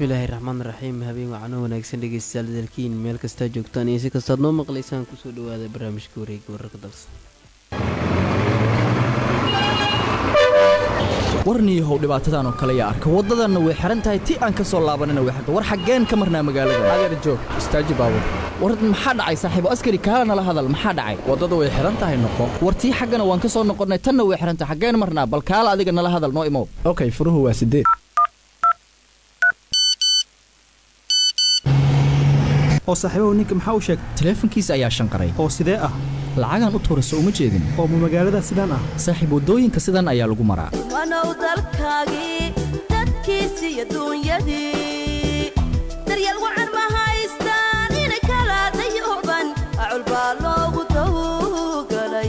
bismillaahi raxmaan raxiim habeen wacano wanaagsan dhegeystayaal dalkiin meel kastaa joogtaan iyo si kastaad noo maqlaysaan kusoo dhawaada barnaamijka wareega wararka dalsa warniyahow dhibaatadan oo kale yaa arka waddadanna way xihan tahay ti aan ka soo laabanina way xirta war xaggeen ka marnaa magaalada adeer joog istaaji baabur war maxaa dhacay saaxiibo askari kaala nala hadal maxaa dhacay waddada way xihan tahay noqo war tii xaggana waan ka soo noqonnay tanna way xihan tahay xaggeen marnaa bal kaala adiga nala hadal noo imow okay furuhu waa sideed oo saaxiibahu ninka maxaa u sheegay taleefankiisa ayaa shanqaray oo sidee ah lacagaan u tuurayso uma jeedin oo ma magaalada sidaan ah saaxiib waddooyinka sidan ayaa lagu maraa wanow dalkaagii dadkiisi iyo duunyadii daryeel wacan ma haystaan inay kala dayuban acul baa loogu tawgalay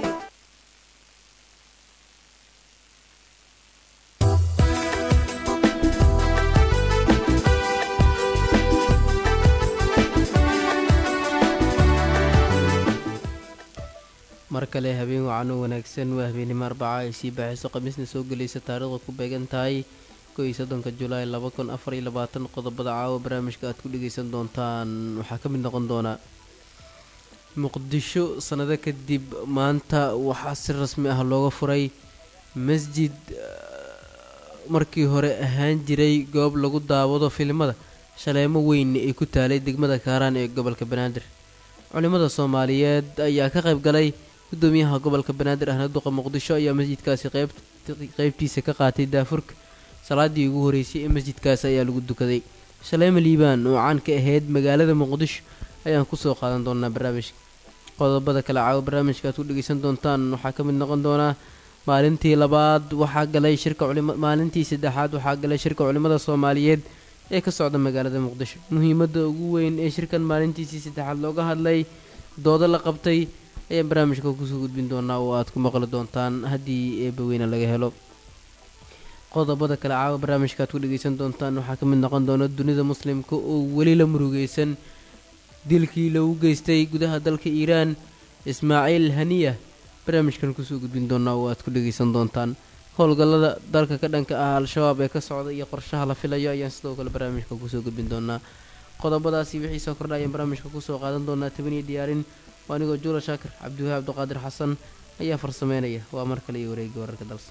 mar kale habeen wacano wanaagsan waa habeenimo arbaca ay sii baaxiso khamiisna soo gelaysa taariikhda ku beegan tahay ko iyo soddonka julaay laba kun afar iyo labaatan qodobada caawa barnaamijka aad ku dhegeysan doontaan waxaa ka mid noqon doonaa muqdisho sannado kadib maanta waxaa si rasmi ah looga furay masjid markii hore ahaan jiray goob lagu daawado filimada shaleemo weyn ay ku taalay degmada kaaraan ee gobolka banaadir culimada soomaaliyeed ayaa ka qayb galay gudoomiyaha gobolka banaadir ahna duqa muqdisho ayaa masjidkaasi qeybtiisa ka qaatay daafurka salaadii ugu horeysay ee masjidkaasi ayaa lagu dukaday shaleemo liibaan oo caan ka ahayd magaalada muqdisho ayaan kusoo qaadan doonaa barnaamijka qodobada kale caawa barnaamijka aad ku dhegeysan doontaan waxaa ka mid noqon doonaa maalintii labaad waxaa galay shirka maalintii saddexaad waxaa galay shirka culimada soomaaliyeed ee ka socda magaalada muqdisho muhiimadda ugu weyn ee shirkan maalintiisii saddexaad looga hadlay doodo la qabtay ayaan barnaamijka kusoo gudbin doonaa oo aad ku maqli doontaan haddii eebbaweyne laga helo qodobada kale caawa barnaamijka aad ku dhegeysan doontaan waxaa ka mid noqon doona dunida muslimka oo weli la murugeysan dilkii lagu geystay gudaha dalka iiraan ismaaciil haniya barnaamijkan kusoo gudbin doonaa oo aad ku dhegeysan doontaan howlgallada dalka ka dhanka ah al-shabaab ee ka socda iyo qorshaha la filayo ayaan sidoo kale barnaamijka kusoo gudbin doonaa qodobadaasi wixii soo kordha ayaan barnaamijka kusoo qaadan doonaa tabaniyo diyaarin waa anigoo juula shaakir cabdiwahaab abduqaadir xasan ayaa farsameynaya waa mar kale iyo wareegga wararka dalsa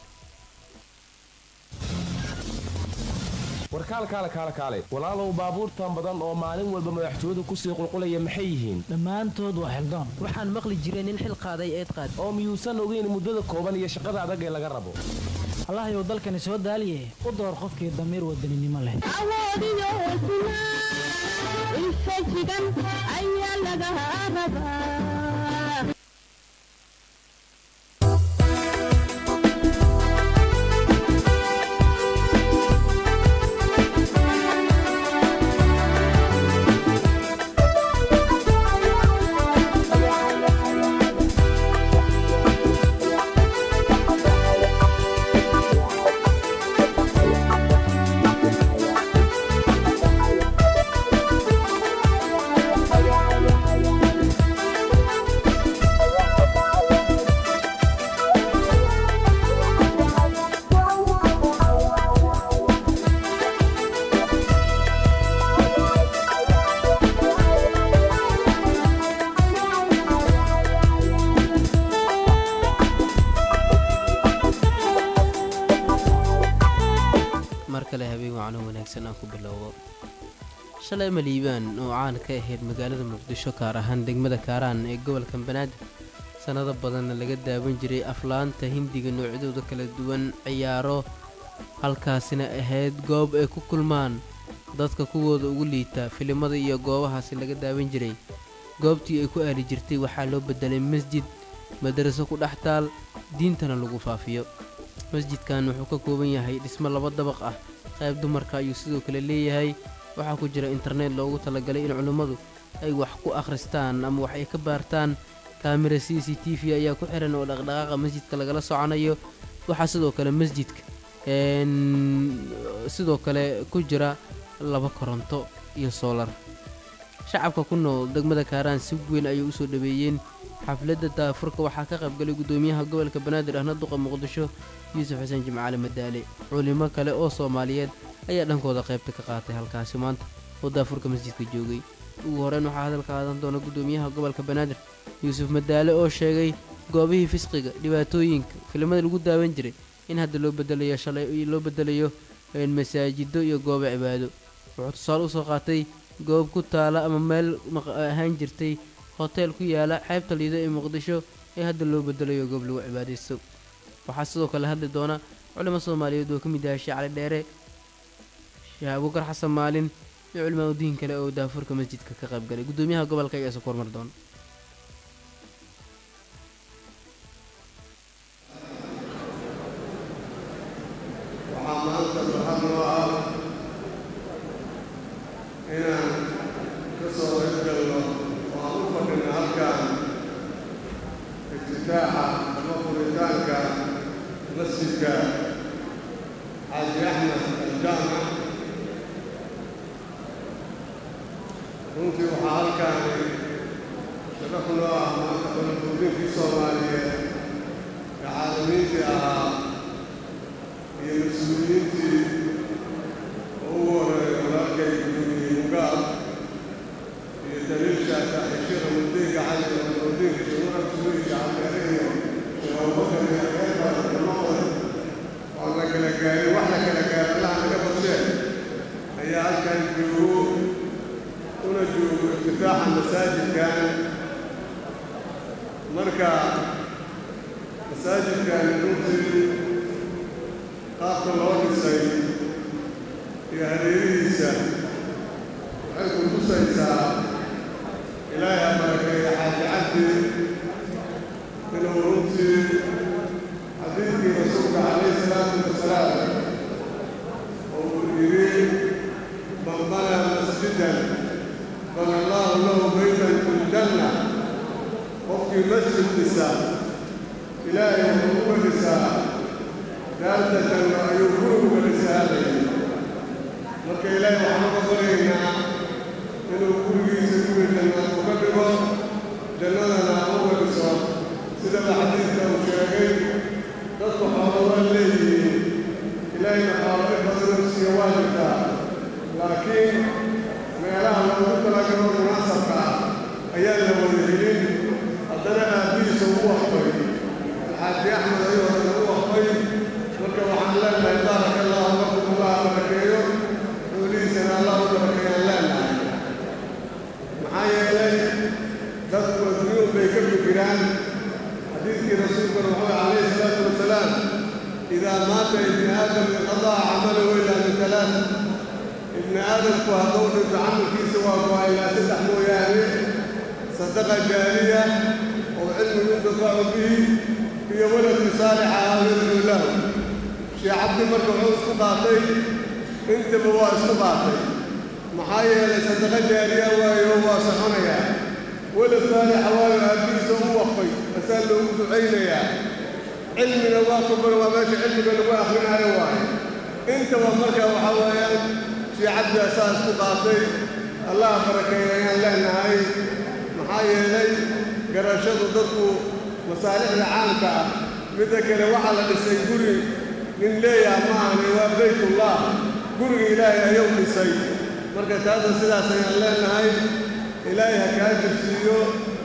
warkaal kaale kaale kaale walaalow baabuurtan badan oo maalin walba madaxtooyadu kusii qulqulaya maxay yihiin dhammaantood waa xildaan waxaan maqli jiray nin xil qaaday eed qaad oo miyuusan ogeyn muddada kooban iyo shaqada adag ee laga rabo allahayow dalkani soo daaliye u door qofkii damiir wadaninimo leh awoodiyo hesnaa infajigan ayaa laga rabaa mar kale habeen wacno wanaagsan aan ku bilowdo shalay maliibaan oo caan ka ahayd magaalada muqdisho gaar ahaan degmada kaaraan ee gobolka banaadir sannado badanna laga daawan jiray aflaanta hindiga noocyadooda kala duwan ciyaaro halkaasina ahayd goob ay ku kulmaan dadka kuwooda ugu liita filimada iyo goobahaasi laga daawan jiray goobtii ay ku aali jirtay waxaa loo bedelay masjid madaraso ku dhex taal diintana lagu faafiyo masjidkan wuxuu ka kooban yahay dhismo laba dabaq ah qayb dumarka ayuu sidoo kale leeyahay waxaa ku jira internet loogu talagalay in culimmadu ay wax ku akhristaan ama wax ay ka baartaan kaamira c c t v ayaa ku xiran oo dhaqdhaqaaqa masjidka lagala soconayo waxaa sidoo kale masjidka sidoo kale ku jira laba koronto iyo soolar shacabka ku nool degmada kaaraan si weyn ayay usoo dhaweeyeen xafladda daafurka waxaa ka qaybgalay guddoomiyaha gobolka banaadir ahna duqa muqdisho yuusuf xuseen jimcaali madaale culimo kale oo soomaaliyeed ayaa dhankooda qaybta ka qaatay halkaasi maanta oo daafurka masjidka joogay ugu horeyn waxaa hadalka qaadan doona guddoomiyaha gobolka banaadir yuusuf madaale oo sheegay goobihii fisqiga dhibaatooyinka filimada lagu daawan jiray in hadda loo bedelayo shalay loo bedelayo masaajido iyo goobo cibaado wuxuu tusaale usoo qaatay goob ku taala ama meel ahaan jirtay hoteel ku yaala xeebta liida ee muqdisho ee hadda loo bedelayo goob lagu cibaadaysto waxaa sidoo kale hadli doona culimo soomaaliyeed oo ka mid yahay sheekh cali dheere sheekh abuukar xasan maalin iyo culimaa udiin kale oo daafurka masjidka ka qaybgalay guddoomiyaha gobolka ayaa soo kormar doona waxaa maanta farxad noo ah inaan ka soo qaybgalno oo aan u fadhino halkan iftitaaxa ama furitaanka masjidka xaaji axmed aljaamac runtii waxaa halkaani sharaf noo ah maanta balanbuudinkii soomaaliyeed ee caalamiintii ahaa iyo mas-uuliyiintii oo ugu horeeya walaalkay gudoomiyey mugaab iyo daliilka saaxiibshada wadooyinka cali oo wadooyinka jamhuuriyadda suuriya calmeere iyo shabaabaka iyo reerbaas dhammahooda oo la kala gaarin wax la kala gaaro allaha naga badsheen ayaa halkan joogo una joogo iftitaaxa masaajidkan marka masaajidkani runtii qaabka loo dhisay iyo hareerihiisa waxay ku tusaysaa ilaahay ha barakeeya xaaji cabdi inuu runtii xadiidkii rasuulka calayhi salaatu wasalaam oo uu yidhi man banaa masjidan bana allaahu lahu baytan fi ljanna qofkii masjid dhisa ilaahay wuxuu uga dhisaa daartatan ayuu gurigu galisahaadaya marka ilaahay waxaan uga baryaynaa inuu gurigiisa guri jannaad uga dhigo jannadana uga dhiso sidaba xadiidka uu sheegay dadku xoolo waa leeyihiin ilaahayna xoolo in badanuu siiyo waa jirtaa laakiin meelaha loogu talagalo munaasabka ah ayaan la wada helin haddana aabbihiisa ugu waqfay alxaaji axmed ayuu haddana u waqfay marka waxaan leenahay baaraka allahu lakum allah barakeeyo xoolihiisana allah u barakeeyaan leenahay maxaa yeelay dadku adduunyun bay ka fikiraan xadiidkii rasuulkuna wuxuu calayhi salaatu wasalaam idaa maata ibni aadam inqadaca camalahu ilaa min talaat ibni aadamku hadduu dhinto camalkiisa waa go-a ilaa saddex mooyaane sadaqa jaariya oo cilmi yuntafacu bihi iyo waladki saalixa ah yadcuu lahu shee cabdi marka wuxuu isku qaatay intaba waa isku qaatay maxaa yeelay sadaqa jaariya waayo waa soconayaa walad saalixa waayo aabbihiisa u waqfay asaa loogu ducaynayaa cilmina waa kuban waa meesha cilmiga lagu akrinaayo waayo intaba marka waxaa weeyaan shee cabdi asaa isku qaatay allah barakeeya ayaan leenahay maxaa yeelay garashadu dadku masaalixda caamka ah midda kale waxaa la dhisay guri nin leeyaha ma ahani waa baytullah guriga ilaahay ayuu dhisay marka taasa sidaas ayaan leenahay ilaahay ha kaa jirsiiyo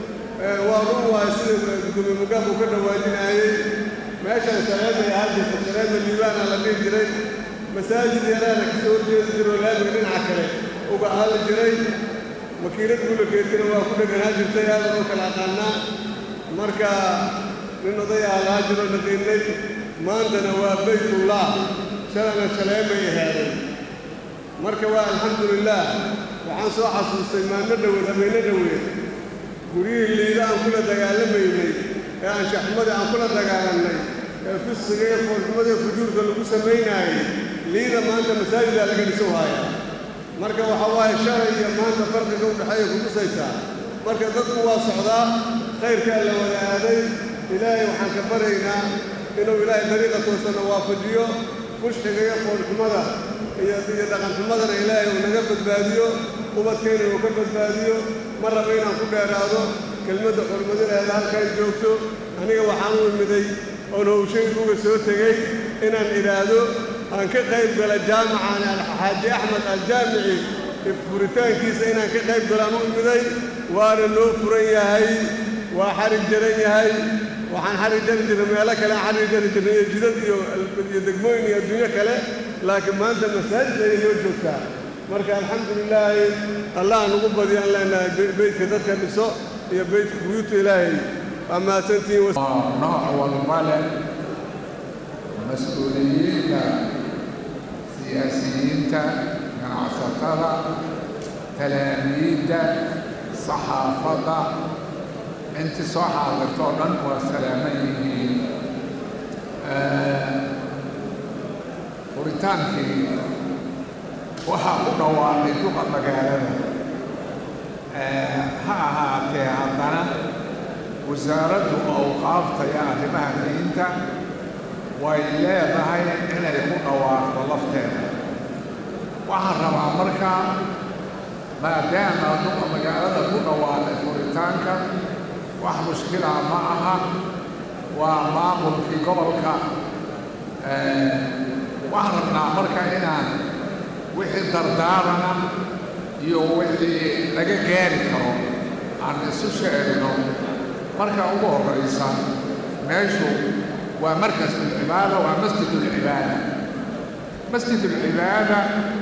waa run waay sida gudoomiye mugaafku ka dhawaajinaayey meeshan shareemay ahaa jirta shareema liibaana la dhihi jiray masaajid yaraana ka soo horjeedi jiroo laamiga dhinaca kale uga aali jiray makiinad gulageedkana waa ku dheganaa jirtay aadan oo kala aqaanaa marka nin odayaa lahaa jiroo naqiinay maantana waa baytullah shalana shaleemay aheeday marka waa alxamdulilaah waxaan soo xasuustay maalmo dhoweed habeenno dhoweed guryihii liida aan kula dagaalamaynay ee anshaxumadii aan kula dagaalannay ee fisqiga iyo foolxumada iyo fujuurka lagu samaynaayey liida maanta masaajidaa laga dhiso haayaa marka waxaa waaye shalay iyo maanta farqiga u dhexeeya kutusaysaa marka dadku waa socdaa khayrkaa la wada aaday ilaahay waxaan ka baryaynaa inuu ilaahay dariiqa toosana waafajiyo fushxiga iyo foolxumada iyo iyo dhaqanxumadana ilaahay uu naga badbaadiyo ubadkayna uu ka badbaadiyo ma raba inaan ku dheeraado kelmadda xurmadineeda halkan joogto aniga waxaan u imiday oon howshayguga soo tegey inaan idhaahdo aan ka qayb gala jaamacan alxaaji axmed aljaamici furitaankiisa inaan ka qayb galaan u imiday waana noo furan yahay waa xarig jaran yahay waxaan xarig jari jirnay meelo kale aan xarig jari jirnay iyo jidad iyo iyo degmooyin iyo adduunyo kale laakiin maanta masaajid ayay noo joogtaa marka alxamdulilaahi allah nugu badiyo aan leenahay beydka dadka dhiso iyo beydka buyuuta ilaahay waa mahadsantihiin nooc walba leh mas-uuliyiinta siyaasiyiinta ganacsatada talaamiidda saxaafadda intii soo xaadirto o dhan waa salaaman yihiin furitaankii waxaa ku dhawaaqay duqa magaalada ha ahaatee haddana wasaaraddu awqaafta iyo arrimaha diinta way leedahay inay ku dhawaaqdo lafteeda waxaan rabaa markaa maadaama duqa magaalada ku dhawaaqay furitaanka wax mushkilaa ma aha waa maamulkii gobolka waxaan rabnaa marka inaan wixii dardaarana iyo wixii laga gaari karo aan isu sheegno marka ugu horraysa meeshu waa markasulcibaada waa masjidulcibaada masjidulcibaada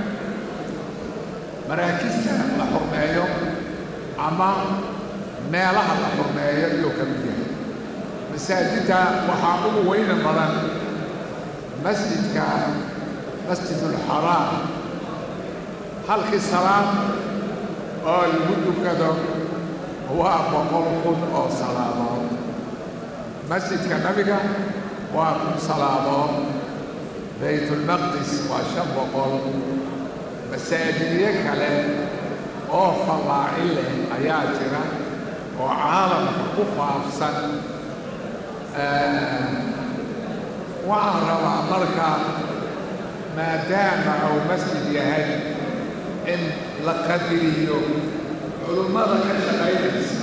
maraakista la xurmeeyo ama meelaha la xurmeeyo iyuu ka mid yahay masaajidda waxaa ugu weyna badan masjidka masjidulxaraam halkii salaad oo lagu dukado waa boqol kun oo salaadood masjidka nabiga waa kun salaadood baytulmaqdis waa shan boqol masaajidyo kale oo fallaacin leh ayaa jira oo caalamka ku faafsan waxaan rabaa marka maadaama uu masjid yahay in la qadiriyo culummada ka shaqaynaysa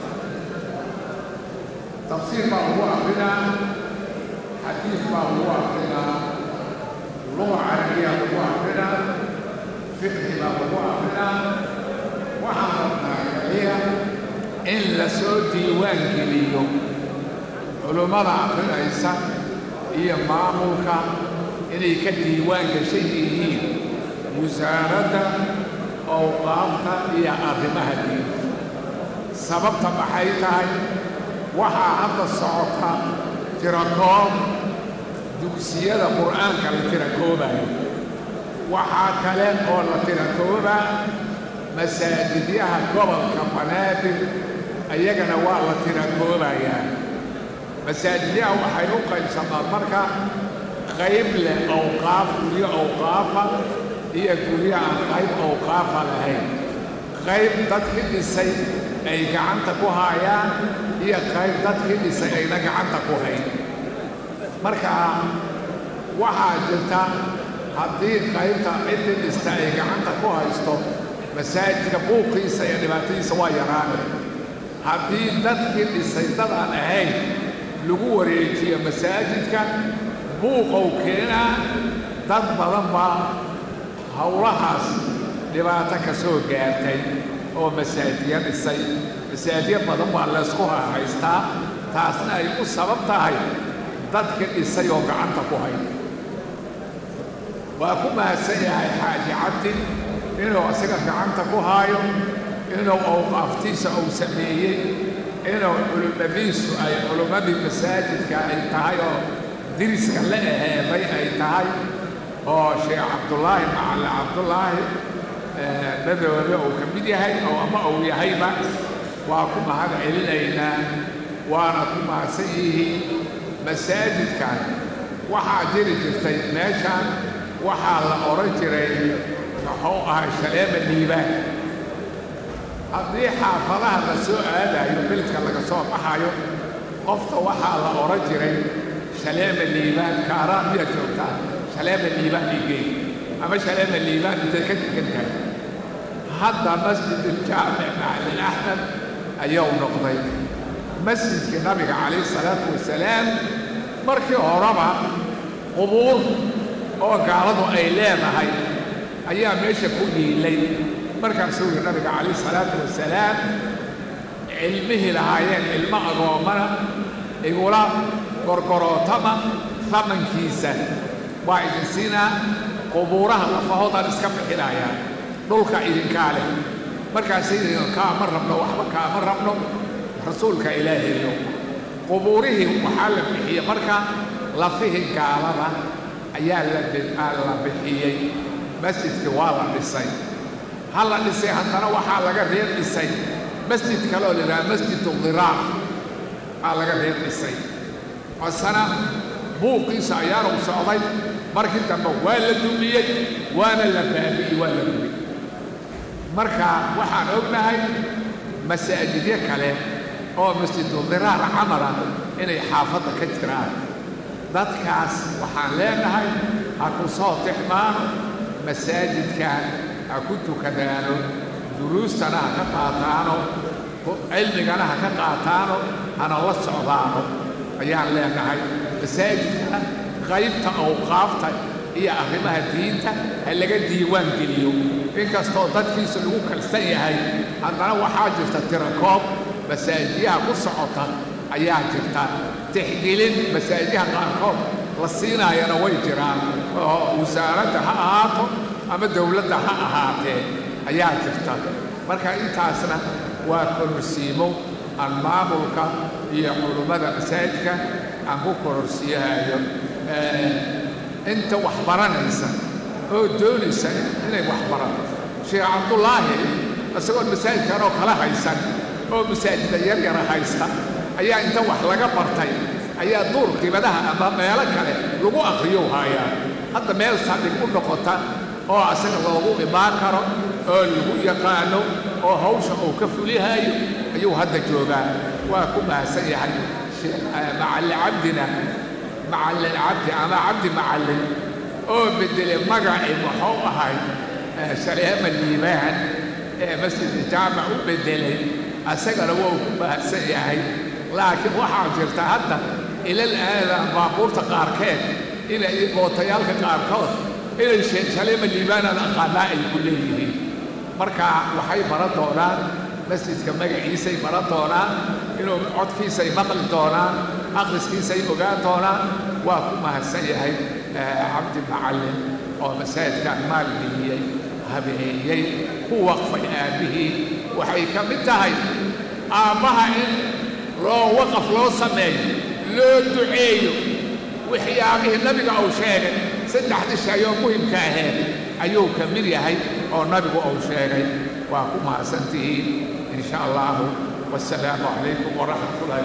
tafsiir baa lagu akrinaa xadiis baa lagu akrinaa luga carabiya lagu akrinaa fiqhi baa lagu akrinaa waxaan rabnaa kaliya in la soo diiwaan geliyo culummada akrinaysa iyo maamulka inay ka diiwaan gashan yihiin wasaaradda awqaafta iyo arrimaha diinta sababta maxay tahay waxaa hadda socota tirakoob dugsiyada qur'aanka la tirakoobayo waxaa kale oo la tirakoobaa masaajidyaha gobolka banaadir ayagana waa la tirakoobayaa masaajidyaha waxay u qaybsamaan marka qayb leh awqaaf guryo awqaafa iyo guryo aan qayb awqaafa lahayn qayb dadkii dhisay ay gacanta ku haayaan iyo qayb dadkii dhisay ayna gacanta ku hayn marka waxaa jirta haddii qaybta ciddii dhista ay gacanta ku haysto masaajidka buuqiisa iyo dhibaatadiisa waa yaraanay haddii dadkii dhisay dad aan ahayn lagu wareejiyo masaajidka buuqow keenaa dad badan baa howlahaas dhibaato ka soo gaartay oo masaajiya dhisay masaajiya badan baa laysku hahaystaa taasna ay u sabab tahay dadka dhisay oo gacanta ku hay waa ku mahadsan yahay xaaji cabdi inuu isaga gacanta ku haayo inuu awqaaftiisa uu sameeyey inuu culummadiisu ay culummadii masaajidka ay tahay oo diriska la aheeday ay tahay oo sheekh cabdullaahi macalle cabdullaahi madoobe uu ka mid yahay oo ama uu yahayba waa ku mahad celinaynaa waana ku mahadsan yihiin masaajidkan waxaa jiri jirtay meeshaan waxaa la odhan jiray muxuu ahay shaleema liibaan haddii xaafadaha la soo aadayo beledka laga soo baxayo qofta waxaa la odhan jiray shaleema liibaan kaaraan miyaad joogtaa shaleema liibaan igey ama shaleema liibaan intay ka degan tahay hadda masjid uljaamic macalin axmed ayuu noqday masjidkii nabiga calayhi salaatu wasalaam markii horeba qubuur oo gaaladu ay leedahay ayaa meesha ku dhiilay markaasuu yidhi nabiga calayhi salaatu wasalaam cilmihii lahaayeen cilmo agoommana igula gorgorootama tamankiisa waa idin siinaa qubuuraha lafahoodaan iska bixinayaa dhulka idinkaa leh markaasay yidhiin kaama rabno waxba kaama rabno rasuulka ilaahayo qubuurihii waxaa la bixiyey marka lafihii gaalada ayaa la la bixiyey masjidkii waa la dhisay ha la dhisay haddana waxaa laga reer dhisay masjid kaleoo la yidhaha masjidu diraar aa laga reer dhisay masana buuqiisa ayaanu socday markii dambe waa la dumiyey waana la baabi'ey waa la gubay marka waxaan ognahay masaajidyo kale oo masjidu diraar camala inay xaafadda ka jiraan dadkaas waxaan leenahay ha ku soo tixmaano masaajidkan ha ku tukadaano duruustana ha ka qaataano cilmigana ha ka qaataano hana la socdaano ayaan leenahay masaajidka qaybta awqaafta iyo arrimaha diinta ha laga diiwaan geliyo inkastoo dadkiisa lagu kalsan yahay haddana waxaa jirta tirakoob masaajiyaha ku socota ayaa jirta tixgelin masaajiyaha qaarkood la siinaayana way jiraan oo wasaaradda ha ahaato ama dowladda ha ahaatee ayaa jirta marka intaasna waa kororsiimo aan maamulka iyo culummada masaajidka aan ku kororsiiyahayo inta wax baranaysa oo doonaysa inay wax barato sheekh cabdullaahi isagoon masaajidkan oo kala haysan oo masaajida yaryara haysta ayaa inta wax laga bartay ayaa duur qibadaha ama meelo kale lagu akhriyow haayaa hadda meel saldhig u noqota oo asaga loogu imaan karo oo lagu yaqaano oo hawsha uu ka fulihaayo ayuu hadda joogaa waa ku mahadsan yahay macalli cabdina macallin cabdi ama cabdi macallin oo beddelay magacii muxuu ahay saleema liibaan ee masjidka jaamac u beddelay asagana waa ku mahadsan yahay laakiin waxaa jirta hadda ilal aadan baabuurta qaarkeed inay bootayaalka qaarkood inay saleema liibaanada aqaanaa ay ku leeyihiin marka waxay baran doonaan masjidka magaciisay baran doonaan inuu codkiisay maqli doonaan akhriskiisay ogaan doonaan waa ku mahadsan yahay cabdi macallin oo masaajidkan maalgeliyey habeeyey ku waqfay aabbihii waxay ka mid tahay aabbaha in loo waqaf loo sameeyo loo duceeyo waxyaabihii nabiga uu sheegay saddexdii shay oo muhimka aheed ayuu ka mid yahay oo nabigu uu sheegay waa ku mahadsantihiin in sha allahu wasalaamu calaykum waraxmat ullahi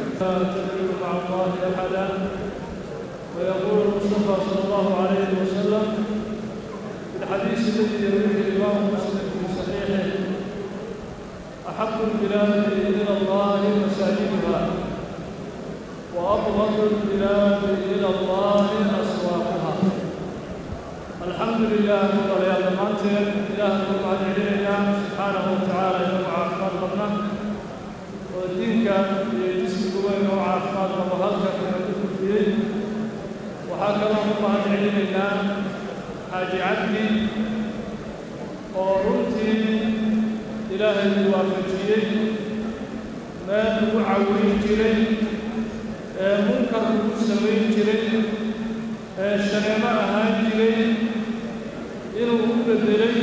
wabarakaatu ويقول المصطفى صلى الله عليه وسلم في الحديث الذي يرويه الإمام مسلم في صحيحه أحب البلاد إلى الله مساجدها وأبغض البلاد إلى الله أسواقها الحمد لله ولا يضمنتم إله بعد علينا سبحانه وتعالى يرفع عفان قبنا ودينك يجسم قوين وعافان وهلك من الدين وهكذا بعد علينا حاج عبدي ورنتي إلهي الوافجيين ما نوعوين جرين منكر سوين جرين shareemo ahaan jiray inuu u beddelay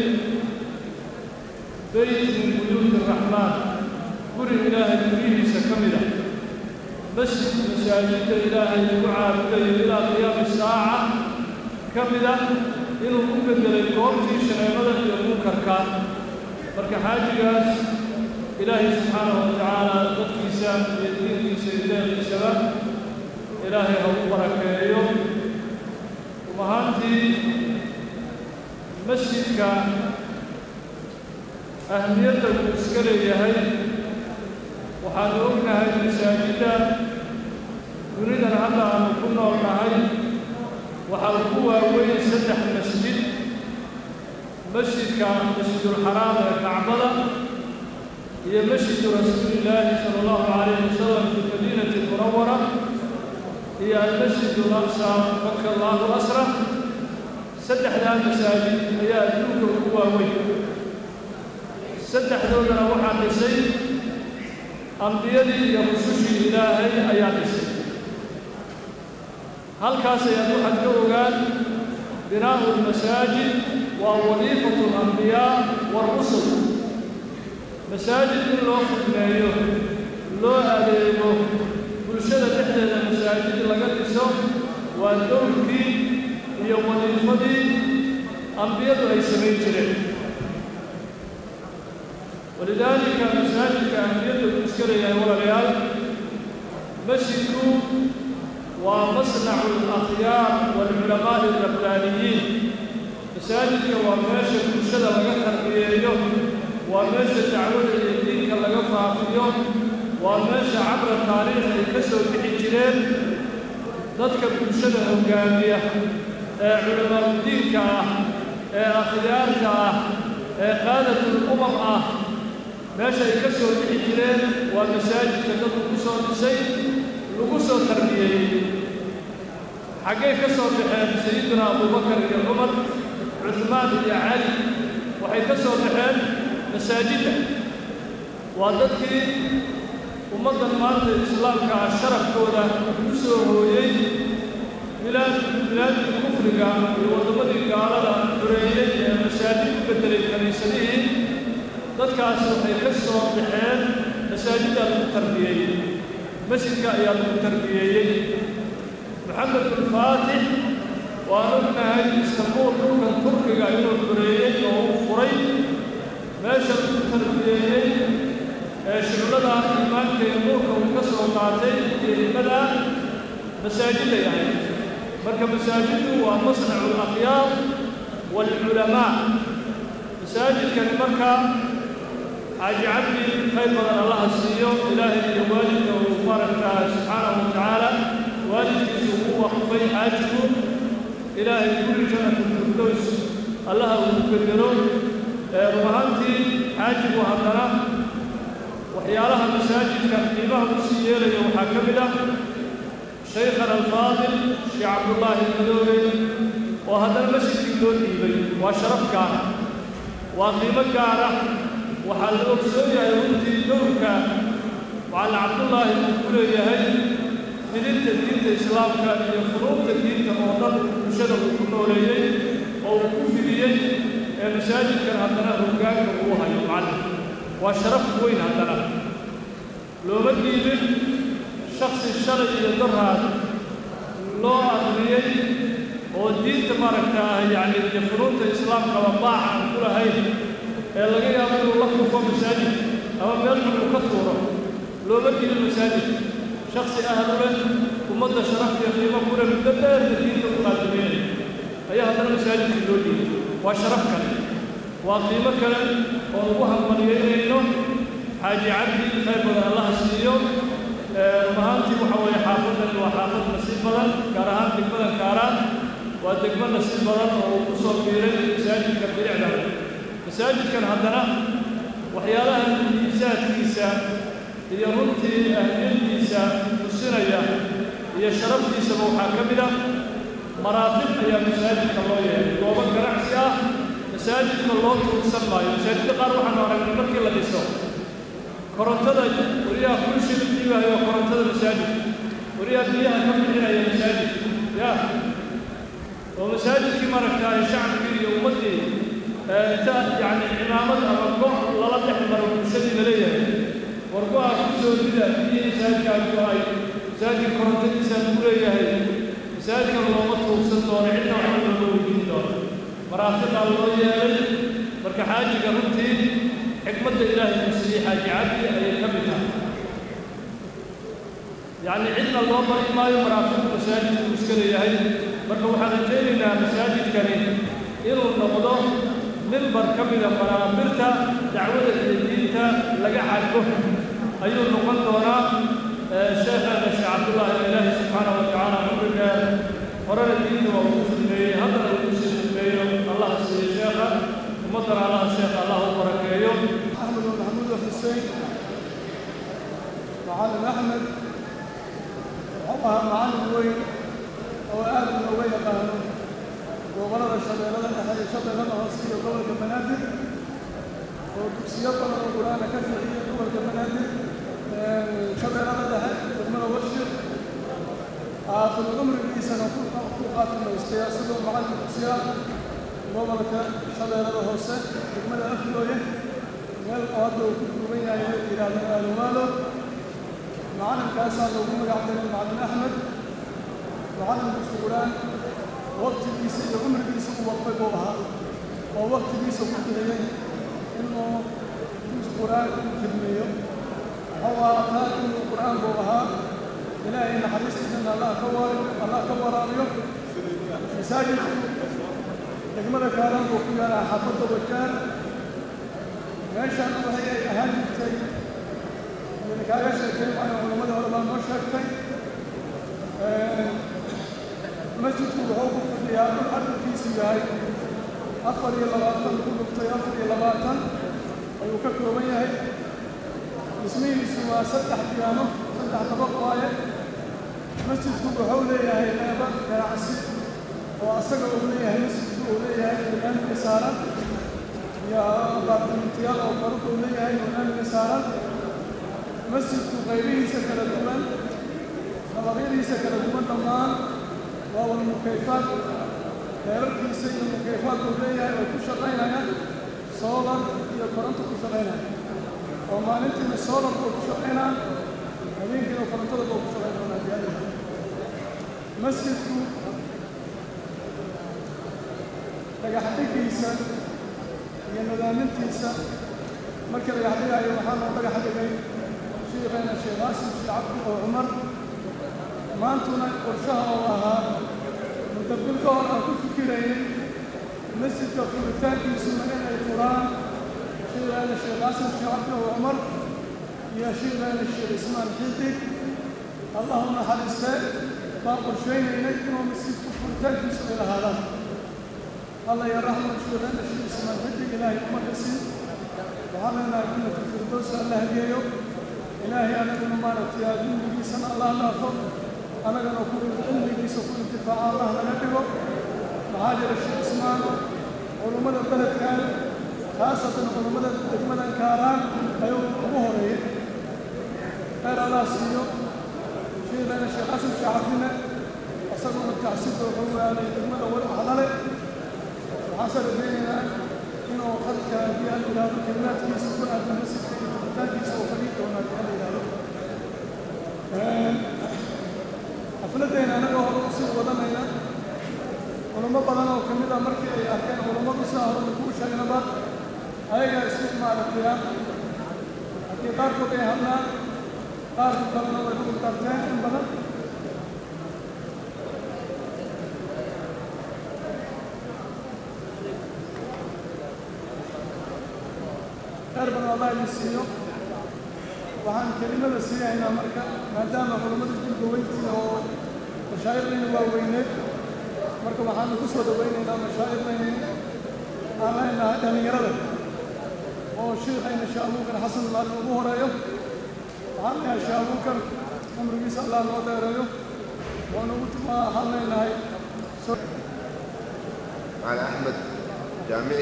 beyt min buyuuti araxmaan guri ilaahay guryihiisa ka mid ah masjid masaajidda ilaahay lagu caabudayo ilaa qiyaami saaca ka mid ah inuu u beddelay goobtii shareemada iyo munkarka marka xaajigaas ilaahay subxaanahu wa tacaala dadkiisa iyo diinkiisa iyo deeqiisaba ilaahay ha u barakeeyo ahaantii masjidka ahmiyadda uu iska leeyahay waxaanu ognahay masaajidda dunidan hadda aanu ku nool nahay waxaa ugu waaweyn saddex masjid masjidka masjidulxaraam ee kacbada iyo masjidu rasuulillaahi sala allahu calayhi wasalam fi madiinati almunawara iyo almasjidu alaqsa maka allahu asra saddexdaa masaajid ayaa adduunka ugu waaweyn saddexdoodana waxaa dhisay ambiyadii iyo rusushii ilaahay ayaa dhisay halkaas ayaad waxaad ka ogaan binaa'u lmasaajid waa wadiifatu alambiyaa waarusul masaajid in loo khidmeeyo loo adeego bulshada dhexdeeda masaajid laga dhiso waa dowrkii iyo wadiifadii ambiyadu ay samayn jireen walidaalika masaajidka ambiyadu uu iska leeyahay walaalayaal masjidku waa masnacu alakhyaar waalculamaa'i alrabbaaniyiin masaajidka waa meesha bulshada laga tarbiyeeyo waa meesha dacwada iyo diinka laga faafiyo waa meesha cabra taariikh ay ka soo bixi jireen dadka bulshada hoggaamiya ee culamaauddiinka ah ee akhyaarta ah ee qaadatul umam ah meesha ay ka soo bixi jireen waa masaajidka dadku ku soo dhisay lagu soo tarbiyeeyey xaggay ka soo baxeen sayidina abubakar iyo cumar cuhmaan iyo cali waxay ka soo baxeen masaajidda waa dadkii ummaddan maanta islaamka ah sharafkooda ku soo hooyey bilaad bilaadkii kufriga iyo waddamadii gaalada xureeyey ee masaajid u beddelay kaniisadihii dadkaas waxay ka soo baxeen masaajiddaa lagu tarbiyeeyey masjidka ayaa lagu tarbiyeeyey maxamed binfaatix waan ognahay istanbuul dhulkan turkiga inuu xureeyey oo uu furay meesha lagu tarbiyeeyey ee shuclada iimaanka iyo nuurka uu ka soo qaatay iyo himada masaajiday ahayd marka masaajiddu waa masnacu alakhyaar waalculamaa masaajidkani markaa xaaji cabdi khayr badan allaha siiyo ilaahay iyo waalidka uu maaragtaa subxaanahu wa tacaala waalidkiisu ugu waqfay xaajigu ilaahay kulli jannatu firdows allaha uu bedelo run ahaantii xaajigu haddana waxyaalaha masaajidka qiimaha u sii yeelaya waxaa ka mid ah shaykhana alfaadil sheekh cabdullaahi madoobe oo haddana masjidkii loo dhiibay waa sharaf gaara waa qiimo gaara waxaa la ogsoon yahay runtii dowrka macallin cabdullaahi uu ku leeyahay fidinta diinta islaamka iyo furuubta diinta oo dhan bulshada uu ku nooleeyey oo uu ku fidiyey ee masaajidkan haddana hoggaanka uu hayo macallin waa sharaf weyn haddana looma dhiibin shaksi shalay iyo daraad loo aqriyey oo diinta maaragtaa yacni iyo furuunta islaamkaba baac aan ku lahayn ee laga yaabo inuu la kufo masaajid ama meel xun uu ka tuuro looma dhiibin masaajid shaksi ahlu leh ummadda sharafta iyo qiimo ku leh muddo dheerna diinta u qaadimeynaya ayaa haddana masaajidkii loo dhiibay waa sharaf kale waa qiimo kale oo ugu hambalyeynayno xaaji cabdi khayr badan allaha siiyo rumahaantii waxa weeye xaafadani waa xaafad nasiib badan gaar ahaan degmadan kaaraan waa degmo nasiib badan oo uu ku soo biiray masaajidka bilicda masaajidkan haddana waxyaalaha miisaadkiisa iyo runtii ahliyadiisa tusinaya iyo sharaftiisaba waxaa ka mid ah maraatib ayaa masaajidka loo yeelay goobo ganacsi ah masaajidka loo tuursan maayo masaajidda qaar waxaanu aragnay markii la dhiso korontada wariyaha kulshi dhiibayo korontada masaajid wariyaha biyaha ka bixinaya masaajid ya oo masaajidkii maaragtaay shacabkii iyo ummaddii inta yacni cimaamad ama go' lala dhex maro bulshadii la leeyahay war go-a ku soo dida biyihii masaajidkaan go-ay masaajidka korontadiisaan ku leeyahay masaajidkan looma tuugsan doono cidna waxba looga weydiin doono maraafiqaa loo yeelay marka xaajiga runtii xikmadda ilaahay uu siiyey xaaji cabdi ayay ka mid tahay yacni cidna loo bari maayo maraafiqu masaajidku uu iska leeyahay marka waxaan rajaynaynaa masaajidkani inuu noqdo mimbar ka mida manaabirta dacwada iyo diinta laga xadgo ayuu noqon doonaa sheekheena sheekh cabdullaahi ilaahi subxaanahu wa tacaala cumriga horena diinta waa ugu fidmeeyey haddana ugu sii fidmeeyo allah siiyo sheekha ummaddana allah sheekha allah u barakeeyo أحمد محمود في xuseen macallin axmed wuxuu ahaa macallin weyn oo aad looga yaqaano gobollada shabeellada dhexe iyo shabeellada hoose iyo gobolka banaadir oo dugsiyo badan oo qur-aana ka bixiyay gobolka banaadir shabeellada dhexe degmada washir aakhiro cumrigiisana ku qaatimaystay asagoo macallin dugsiya gobolka shabeellada hoose degmada aflooye meel oo hadda uu ku duuban yahay la yidhaahdo aalumaalo macallinkaasaa loogu magac daray macallin axmed macallin dugsi qur-aan waqtigiisa iyo cumrigiisa u waqfay buu ahaa oo waqtigiisa ku bixiyey inuu dugsi qur-aan u khidmeeyo wuxuu aataa inuu qur-aan buu ahaa ilaahay naxariistiisana allah ka wa allah ka waraabiyo masaajidku degmada kaalan buu ku yaalaa xaafadda wajaar meeshaan waxay ay ahaan jirtay idin kaaga sheekay maayo culammadii hore baa noo sheegtay masjidku wuxuu ku fadhiyaa dhul cadadkiisu yahay afar iyo labaatan ku dhuftay afar iyo labaatan ayuu ka kooban yahay dhismihiisu waa saddex diyaano saddex dabaq waaye masjidku wuxuu leeyahay qeybo ganacsi oo asaga uu leeyahay masjidku uu leeyahay imaamka saaran iyo abaartimintiyaal oo faruq uu leeyahay imaamka saaran masjidku qaybihiisa kala duwan dabaqyadiisa kala duwan dhammaan waa wal mukayfaad heerarkiisa iyo mukayfaad uu leeyahay oo ku shaqaynaya soolar iyo koronto ku shaqaynaya oo maalintiina soolarka uu ku shaqaynaa habeenkiina korontada buu ku shaqayn doonaa diyaarada masjidku dhagaxdhigiisa iyo nadaamintiisa markii dhagax dhigaayo waxaa loo dhagax dhigay shiikheena sheekh qaasim sheekh cabdi oo cumar maantuna qorshaha oo ahaa mudabbil ka hor aan ku fikiraynay masjidka furitaankiisuna inay furaan shiikheena sheekh qaasim sheekh cabdi oo cumar iyo shiikheena sheekh ismaan xidig allahu naxariistee baan qorshaynaynay inuu masjidku furitaankiisu ay lahaadaan الله يرحمه شيخنا الشيخ اسمه الحجة إلهي أمكسي وعلينا جنة الفردوس الله جيو إلهي أنا من مبارك يا دين بيسنا الله لا فضل أنا كان أقول العلم بيس وكل انتفاع الله لنبيه مهاجر الشيخ اسمان علماء البلد كان خاصة علماء الدجمة كاران أيوم مهري خير الله سيو شيخنا الشيخ حسن شعبنا أصدقوا التعسيب وقلوا على الدجمة والحضلة حصل بيننا إنه قد كان في الإله كلمات في سكون عبد المسك في كتاب سوفريك وما كان الإله حفلتين أنا وهو أصيب ودمنا ولما بدنا وكمل مركي أركان ولما بسنا ولما كل شيء نبات هاي استثمار القيام أكيد تاركو بيهمنا تاركو كلنا ويقول تارتين إن بدنا خير بن الله يسيو waxaan kelimada siiyaynaa marka maadaama culammada dilka weyntii oo mashaayirlayna waa weyneed marka waxaanu ku soo dhawaynaynaa mashaayirlayni aan leenahay dhallinyarada oo shiikhayna sheekh abuukar xasan maalin ugu horeeyo waxaan leeyahay sheekh abuukar cumrigiisa allah noo dheereeyo waanu waxaan leenahay معنا أحمد جامعي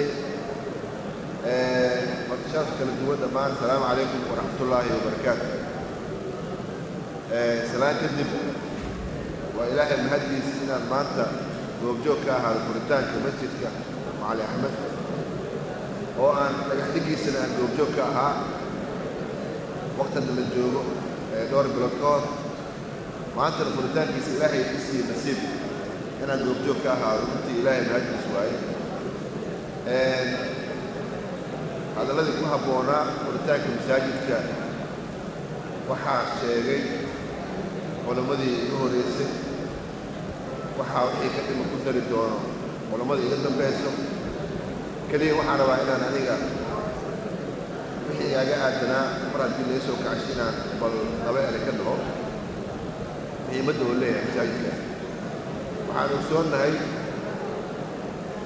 markashaas kala duwan dhammaan asalaamu calaykum waraxmat ullaahi wabarakaatu salaan kadib waa ilaahay mahaddiis inaan maanta goobjoog ka ahaado furitaanka masjidka macali axmed oo aan dhagaxdhigiisana aan goobjoog ka ahaa waqtana la joogo dhowr bilood ka hor maantana furitaankiisa ilaahay isiiye nasiib inaan goobjoog ka ahaado runtii ilaahay mahaddiis waaye hadalladii ku habboonaa furitaanka masaajidka waxaa sheegay culammadii iga horreysay waxaa wixii ka dhima ku dari doono culammada iga dambayso keliya waxaan rabaa inaan aniga wixii igaaga aadanaa mar haddii laga soo kacsho inaan bal laba ere ka dhaho muhiimadda oo leeyahay masaajidka waxaan ogsoonnahay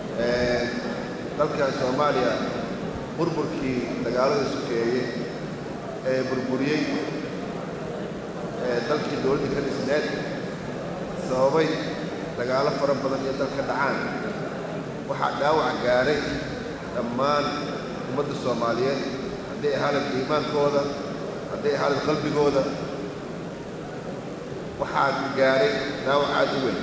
dalkan soomaaliya burburkii dagaalada sokeeyey ee burburiyey ee dalkii dowladda ka dhisneed sababay dagaalo fara badan iyo dalka dhacaan waxaa dhaawac gaaray dhammaan ummadda soomaaliyeed hadday ahaadan iimaankooda hadday ahaadan qalbigooda waxaa gaaray dhaawac aad u weyn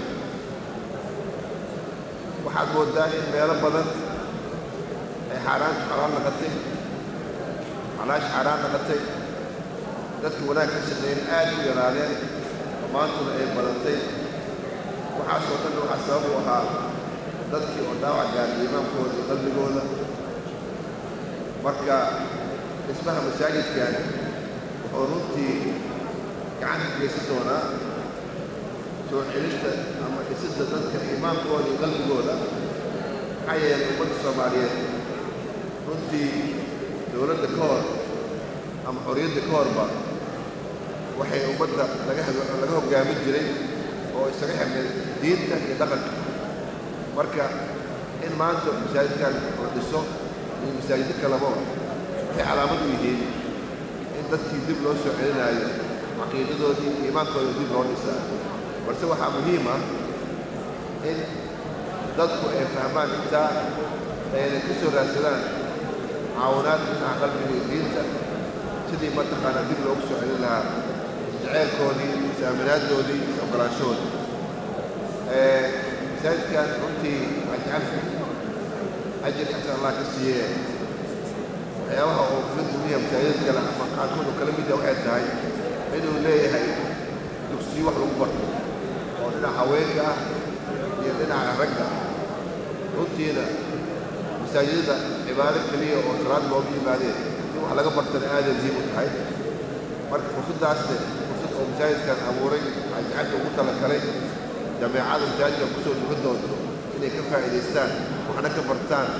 waxaad mooddaa in meelo badan ay xaaraantu xalaal naqatay calaash xaaraan naqatay dadka wanaag ka shaqeeyeen aad u yaraadeen dhammaantuna ay badatay waxaasoo dhan waxaa sabab u ahaa dadkii oo dhaawac gaaray iimaankooda iyo qalbigooda marka dhismaha masaajidkan wuxuu runtii gacan ka geysan doonaa soo celinta ama dhisidda dadka iimaankooda iyo qalbigooda maxaa yeelay ummadda soomaaliyeed runtii dowladda ka hor ama xorriyadda ka horba waxay ummadda laga laga hoggaamin jiray oo isaga xirnay diinta iyo dhaqanka marka in maanta masaajidkan la dhiso iyo masaajiddo kaleba waxay calaamad u yihiin in dadkii dib loo soo celinaayo caqiidadoodii iyo iimaankooda dib loo dhisaa balse waxaa muhiim ah in dadku ay fahmaan intaa ayna ka soo raadsadaan caawinaad dhinaca qalbiga iyo diinta sidii mataqaanaa dib loogu soo celin lahaa jaceylkoodii is-aaminaaddoodii is-ogolaanshahoodii masaajidkan runtii ajcalfi ajir xasan allah ka siiye waxyaabaha oo kaga dumiya masaajid kale ama qaarkood oo kala mida waxay tahay inuu leeyahay dugsiyo wax lagu barto oo dhinaca haweenka ah iyo dhinaca ragga runtiina masaajidada cibaado keliya oo salaad loogu yimaadeen in wax laga bartana aaday muhiim u tahay marka fursaddaasne fursad oo masaajidkan abuuray ajcalka ugu talagalay jameecada masaajidkan kusoo dugan doonto inay ka faa'iidaystaan waxna ka bartaan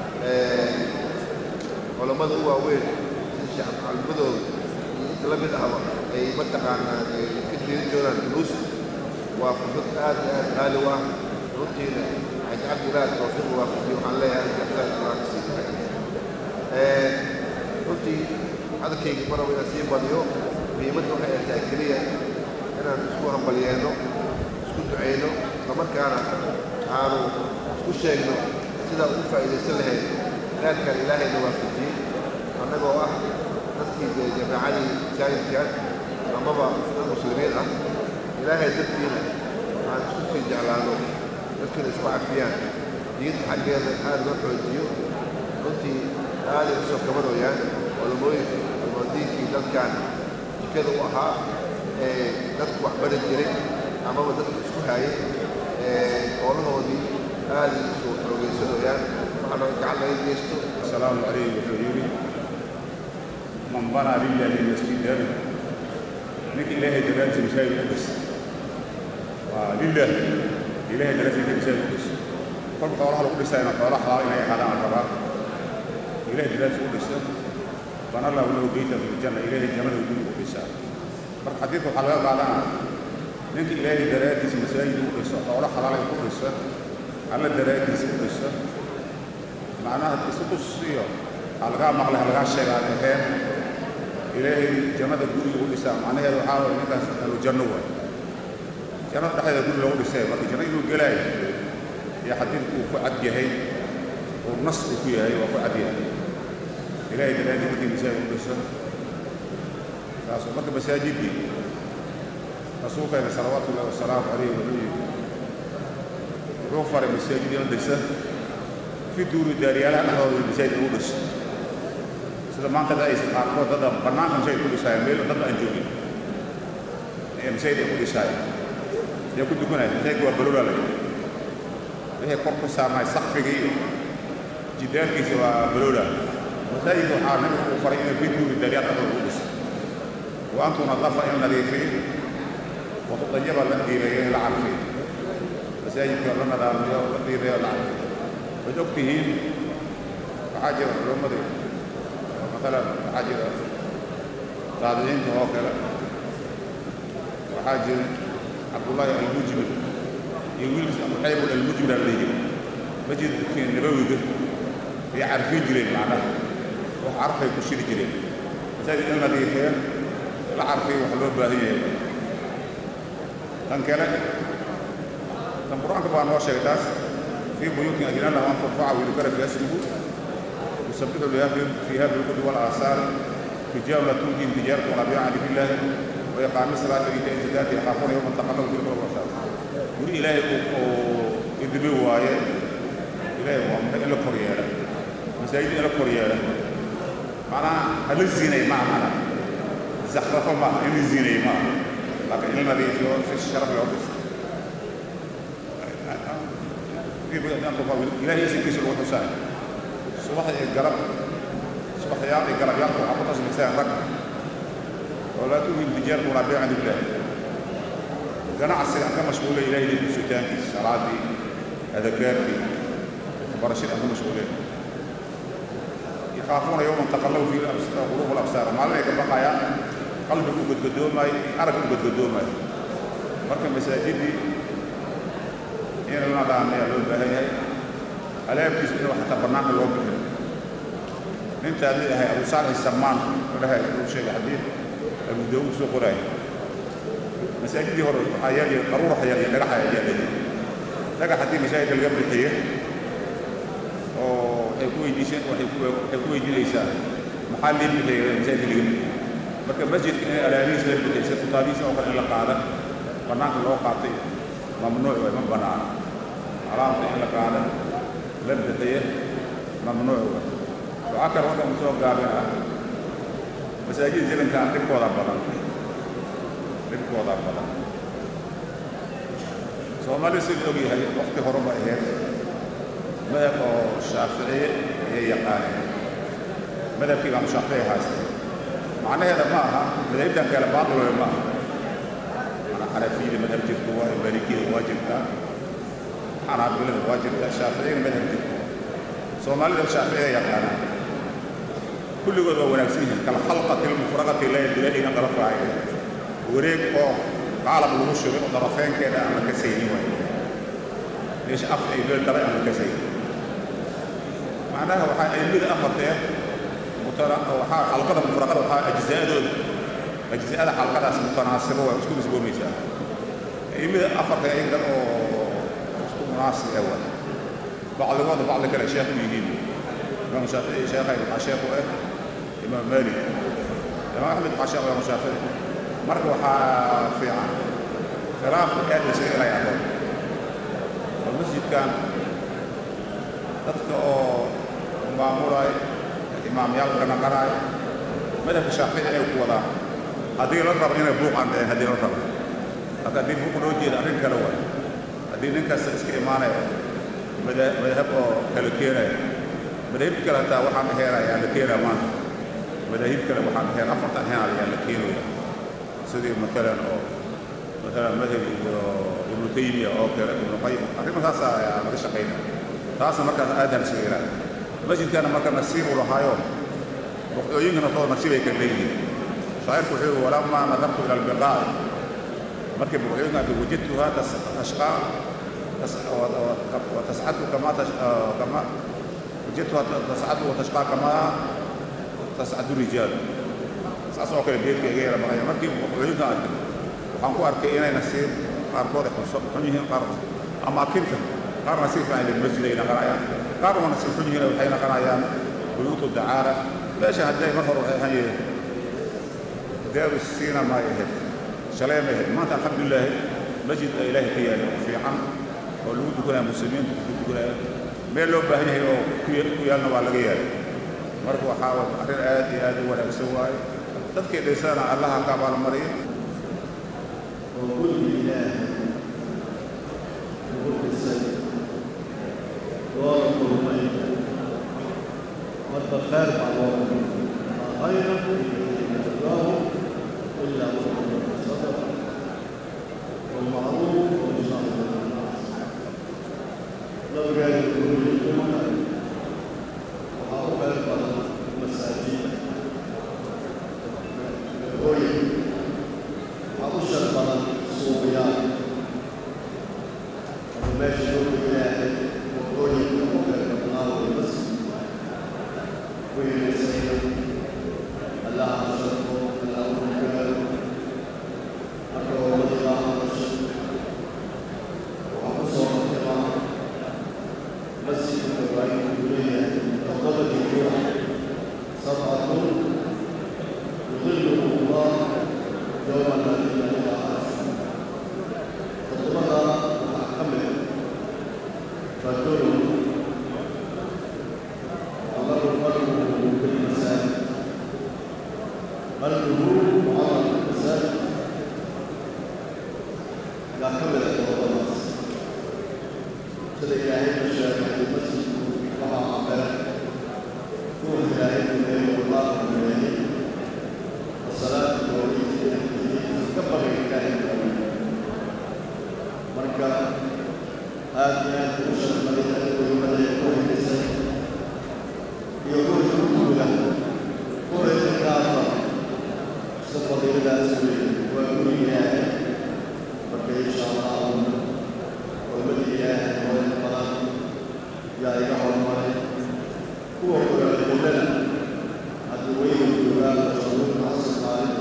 culammada u waaweyn sida sheekh macallimadooda iyo inta la mid ahba ay mataqaanaa ka jeedin doonaan duruus waa fursad aad iyo aad qaali u ah runtiina ajcalka ilaah tawfiiq waafajiyo waxaan leeyahay jaxsaan allah ka sii tahay runtii hadalkayga maraba inaan sii badiyo muhiimadda waxay ay tahay keliya inaan isku hambalyeeno isku ducayno islamarkaana aanu isku sheegno sidaa ugu faa'iidaysan lahayd khayrkan ilaahayna waafajiyey annagoo ah dadkii dee jameecadii masaajidkan amaba dad muslimiin ah ilaahay dadkiina aan isku sii jeclaano dadkiina isku cafiyaan diinta xaggeeda aad loo xoojiyo runtii aaday u soo kabanooyaan culamooyinka culmadiinkii dadkan jikada u ahaa ee dadku wax bari jiray amaba dadku isku haayay hoolahoodii aaday usoo xoogaysanooyaan waxaana gacan laga geysto asalaamu calaykum wuxuu yidhi man banaa lillahi masjidan ninka ilaahay daraadisa masaajid u dhis waa lilah ilaahay daraadisa ninka masaajid u dhis kolka xoolaha lagu dhisayna xoola xalaal inay ahaadaan aan rabaa ilaahay daraadisa u dhisa bana lahu lahu beyta fi ljanna ilaahay jannada guri u dhisaa marka xadiidka waxaa laga qaadanaa ninka ilaahay daraaddiisa masaajid u dhiso xoolo xalaalay ku dhiso alla daraaddiisa u dhiso macnaha isu dhus iyo ha lagaa maqlay ha lagaa sheega aan aheen ilaahay jannada guriga u dhisaa macnaheedu waxaa waye ninkaas ahlu janno waay jannada dhexdeeda guri loogu dhisay marka janno inuu gelaayo iyo xadiidku uu ku cad yahay uu nas uu ku yahay waa ku cad yahay ilaahay daraaddiisa markii masaajid u dhiso taasoo marka masaajiddii rasuulkeena salawaatu ullahi wasalaamu calayh wuxuu yidhi wuxuu faray masaajid in dhisa fi duuri daaryaalaha dhexdooda masaajid lagu dhiso sida maanta da aysan qaarkood dadda bannaanka masaajid ku dhisaayeen meel dad aan joogin ee masaajid ay ku dhisaayeen ee ku dukanaya masaajidka waa balolaa la yidhi wixii kor ku saarnay sakfiga iyo jidaarkiisa waa balolaa masaajidka waxaa nabigu uu faray inay fi duuri daaryaal dhexdooda lagu dhiso wa antu nadafa in nadiifiyo watudayaba la diireeyo in la carfiyo masaajidka la nadaamiyo la diireeyo la carfiyo waad og tihiin waxaa jira culummadu maalan waxaa jira taabiciinta oo kale waxaa jira cabdullaahi almujmir iyo wiilkiis abuxaybul almujmir aan leeyihi masjidkii nabawiga bay carfin jireen macnaha wax carfay ku shiri jireen masaajid in la dhiifeen la carfiyo wax loo baahan yahay tan kale tan qur-aanka baa noo sheegay taas fii buyuutin ajnana an turfaca wiyudkara fi asmihu yusabixu fiiha bilqudwi walaasaari رجال لا تلهيهم تجارة ولا بيع عن ذكر الله وإقام الصلاة وإيتاء الزكاة يخافون يوما تقلب فيه القلوب والأبصار. وري إلهي إدبي واية إلهي وأمر إلى كوريالا مساجد إلى كوريالا معناها هل الزينة ما معنا زخرفة ما إن الزينة ما لكن إلنا دي في في الشرف العرس إلهي يسكي سلوة حسين صباح القلب صباحيات قلبيات وحطت اسمك رك ولا تؤمن تجارة ولا بيع عند الله ganacsi aan ka mashquulay ilaahay idinku sutaankiisa salaadii adakaartii barashadii aan ka mashquulay yakhaafuuna yowman taqallabu fiihi quluubu labsaar maalin ay ka baqayaan qalbigu godgodoomayo araggu godgodoomayo marka masaajidii in la dhaamayaa loo baahan yahay alaabtiisa in xataa bannaanka loo bixiyo nintaa mid ahay abu saalix samaan dhahay uu sheegay xadiid abu daawuud soo qoraayo masaajidii hore waxaa yaali qaruuraha yaal iyo dhagaxa yaali dhagax haddii masaajidka laga bixiyo oo waxay ku weydiiseen waxay ku waxay ku weydiinaysaa maxaa lii bixiyay masaajidka laga bixiyo marka masjidka in alaabihiisa la bixiyay kutaabihiisa oo kale in la qaada bannaanka loo qaatay mamnuuc waay ma banaana alaabta in la qaada la bixiyo mamnuuc waay waxaa kale waddan soo gaabin ah masaajid zelankan dhibkooda badan dhibkooda badan soomaali si la og yahay waqti hore ba ahayd madhab oo shaaficiye ayay yaqaaneen madhabkii baan shaaficiye haystay macnaheeda ma aha madaahibtan kale baatilowe ma aha mana xanafiyada madhab jirto waa malikiyada waa jirtaa xanaabilada waa jirtaa shaaficiyada madhab jirto soomaalida shaaficiye yaqaanaan kulligood waa wanaagsan yihiin kala khalqati lmufraqati la yadulaina qala faacil wareeg oo qaalab lagu shubay oo darafeenkeeda aan la kasaynin waay meesha af ay meel dalay aan la kasaynin macnaha waxaa aimada afartee mutana waxaa xalqada mufraqada waxaa ajzaadooda ajzaada xalqadaas mutanaasibo waa isku nisboomaysaa aimada afartee ayaga oo isku munaasib ah waay bacdigooda bacdi kale sheekh u yihiin imaam shaafici sheekhay waxaa sheekh u ah imaam maalik imaam axmed waxaa sheekh imaam shaafici marka waxaa fiican khilaafka aad la isaga ilay adoon oo masjidkan dadka oo maamulaay imaamyaal ka naqanaay madhabka shaafici ay ku wadaan haddii la rabo inay buuq aan dhicin haddii la rabo marka haddii buuq loo jeeda arrin kale waay haddii nin kasta iska imaanaya madahab oo kala keenaya madaahib kale hataa waxaan aheerayaa la keenaa maanta madaahib kale waxaan aheer afartan heenayaa la keenaya sidii maalan oo maalan madhab iyo ibnu taymiya oo kale ibnu qayim arrimahaas ayaa laga shaqayna taasna markaas aadaan isaga ilaa masjidkana marka nasiib u lahaayo ruqyooyinkana too nasiib ay ka leeyihiin shaacirku wuxuu yihi walamaa nadartu ila albiqaa'i markii buqyooyinka arkay wajadtuha tashqaa وتسعد كما كما وجدتها تسعد وتشقى كما تسعد الرجال saas oo kale geedka iga yara maqaya markii wuxuuyinka arkay waxaan ku arkay inay nasiib qaarkood ay xun yihiin qaar amaakinta qaar nasiib fiican lil masjid ay naqanayaan qaar waa nasiib xun yihiin waxay naqanayaan buyuutu dacaara meesha hadday mar hore waxay ahaan yihiin daaru siina ma ahayd shalay ma ahayd maanta alxamdulilaahi masjid a ilaahay ka yaali oo fiican oo lagu dukanaya muslimiintu ku dukanaya meel loo baahan yahay oo ku yaalna waa laga yaali marka waxaa arrin aad iyo aad u wanaagsan waaye dadkii dhisana allaha ka abaalmariyo وكل إله مقدسا واذكر ميت والبخار بعضهم خيرا الله إلا محمد صدق والمعروف والشر لو قال كل الأمة وحاول أربع مساجد hooye waxaa u shar badan suuqyaal ama meesha loogu ilaahay waqooyinka u kala badnaa way bas weynaysayna allaha الذين إذا أشركوا تطلبها محكمة رجل أمر فرده بالمساجد فرده وعمل بالمساجد لا كمل التوضأ sida ilaahay u sheegay masjidku waxaa cabere kuwa ilaahay dumeeyey wallaahu dumeeyey wasalaatu gooriisii ka bagay ilaahay dumeeyey marka aad iyo aad ugu sharmaday weymaday ku helisay iyo ruuxi u guda kuwayda kaasa si fadiiladaas weeye waa guri ilaahay marka insha allahu والذي إله والقلم يا إله الملك هو كل القلنا الدوين الجبال والشرور عصر خالد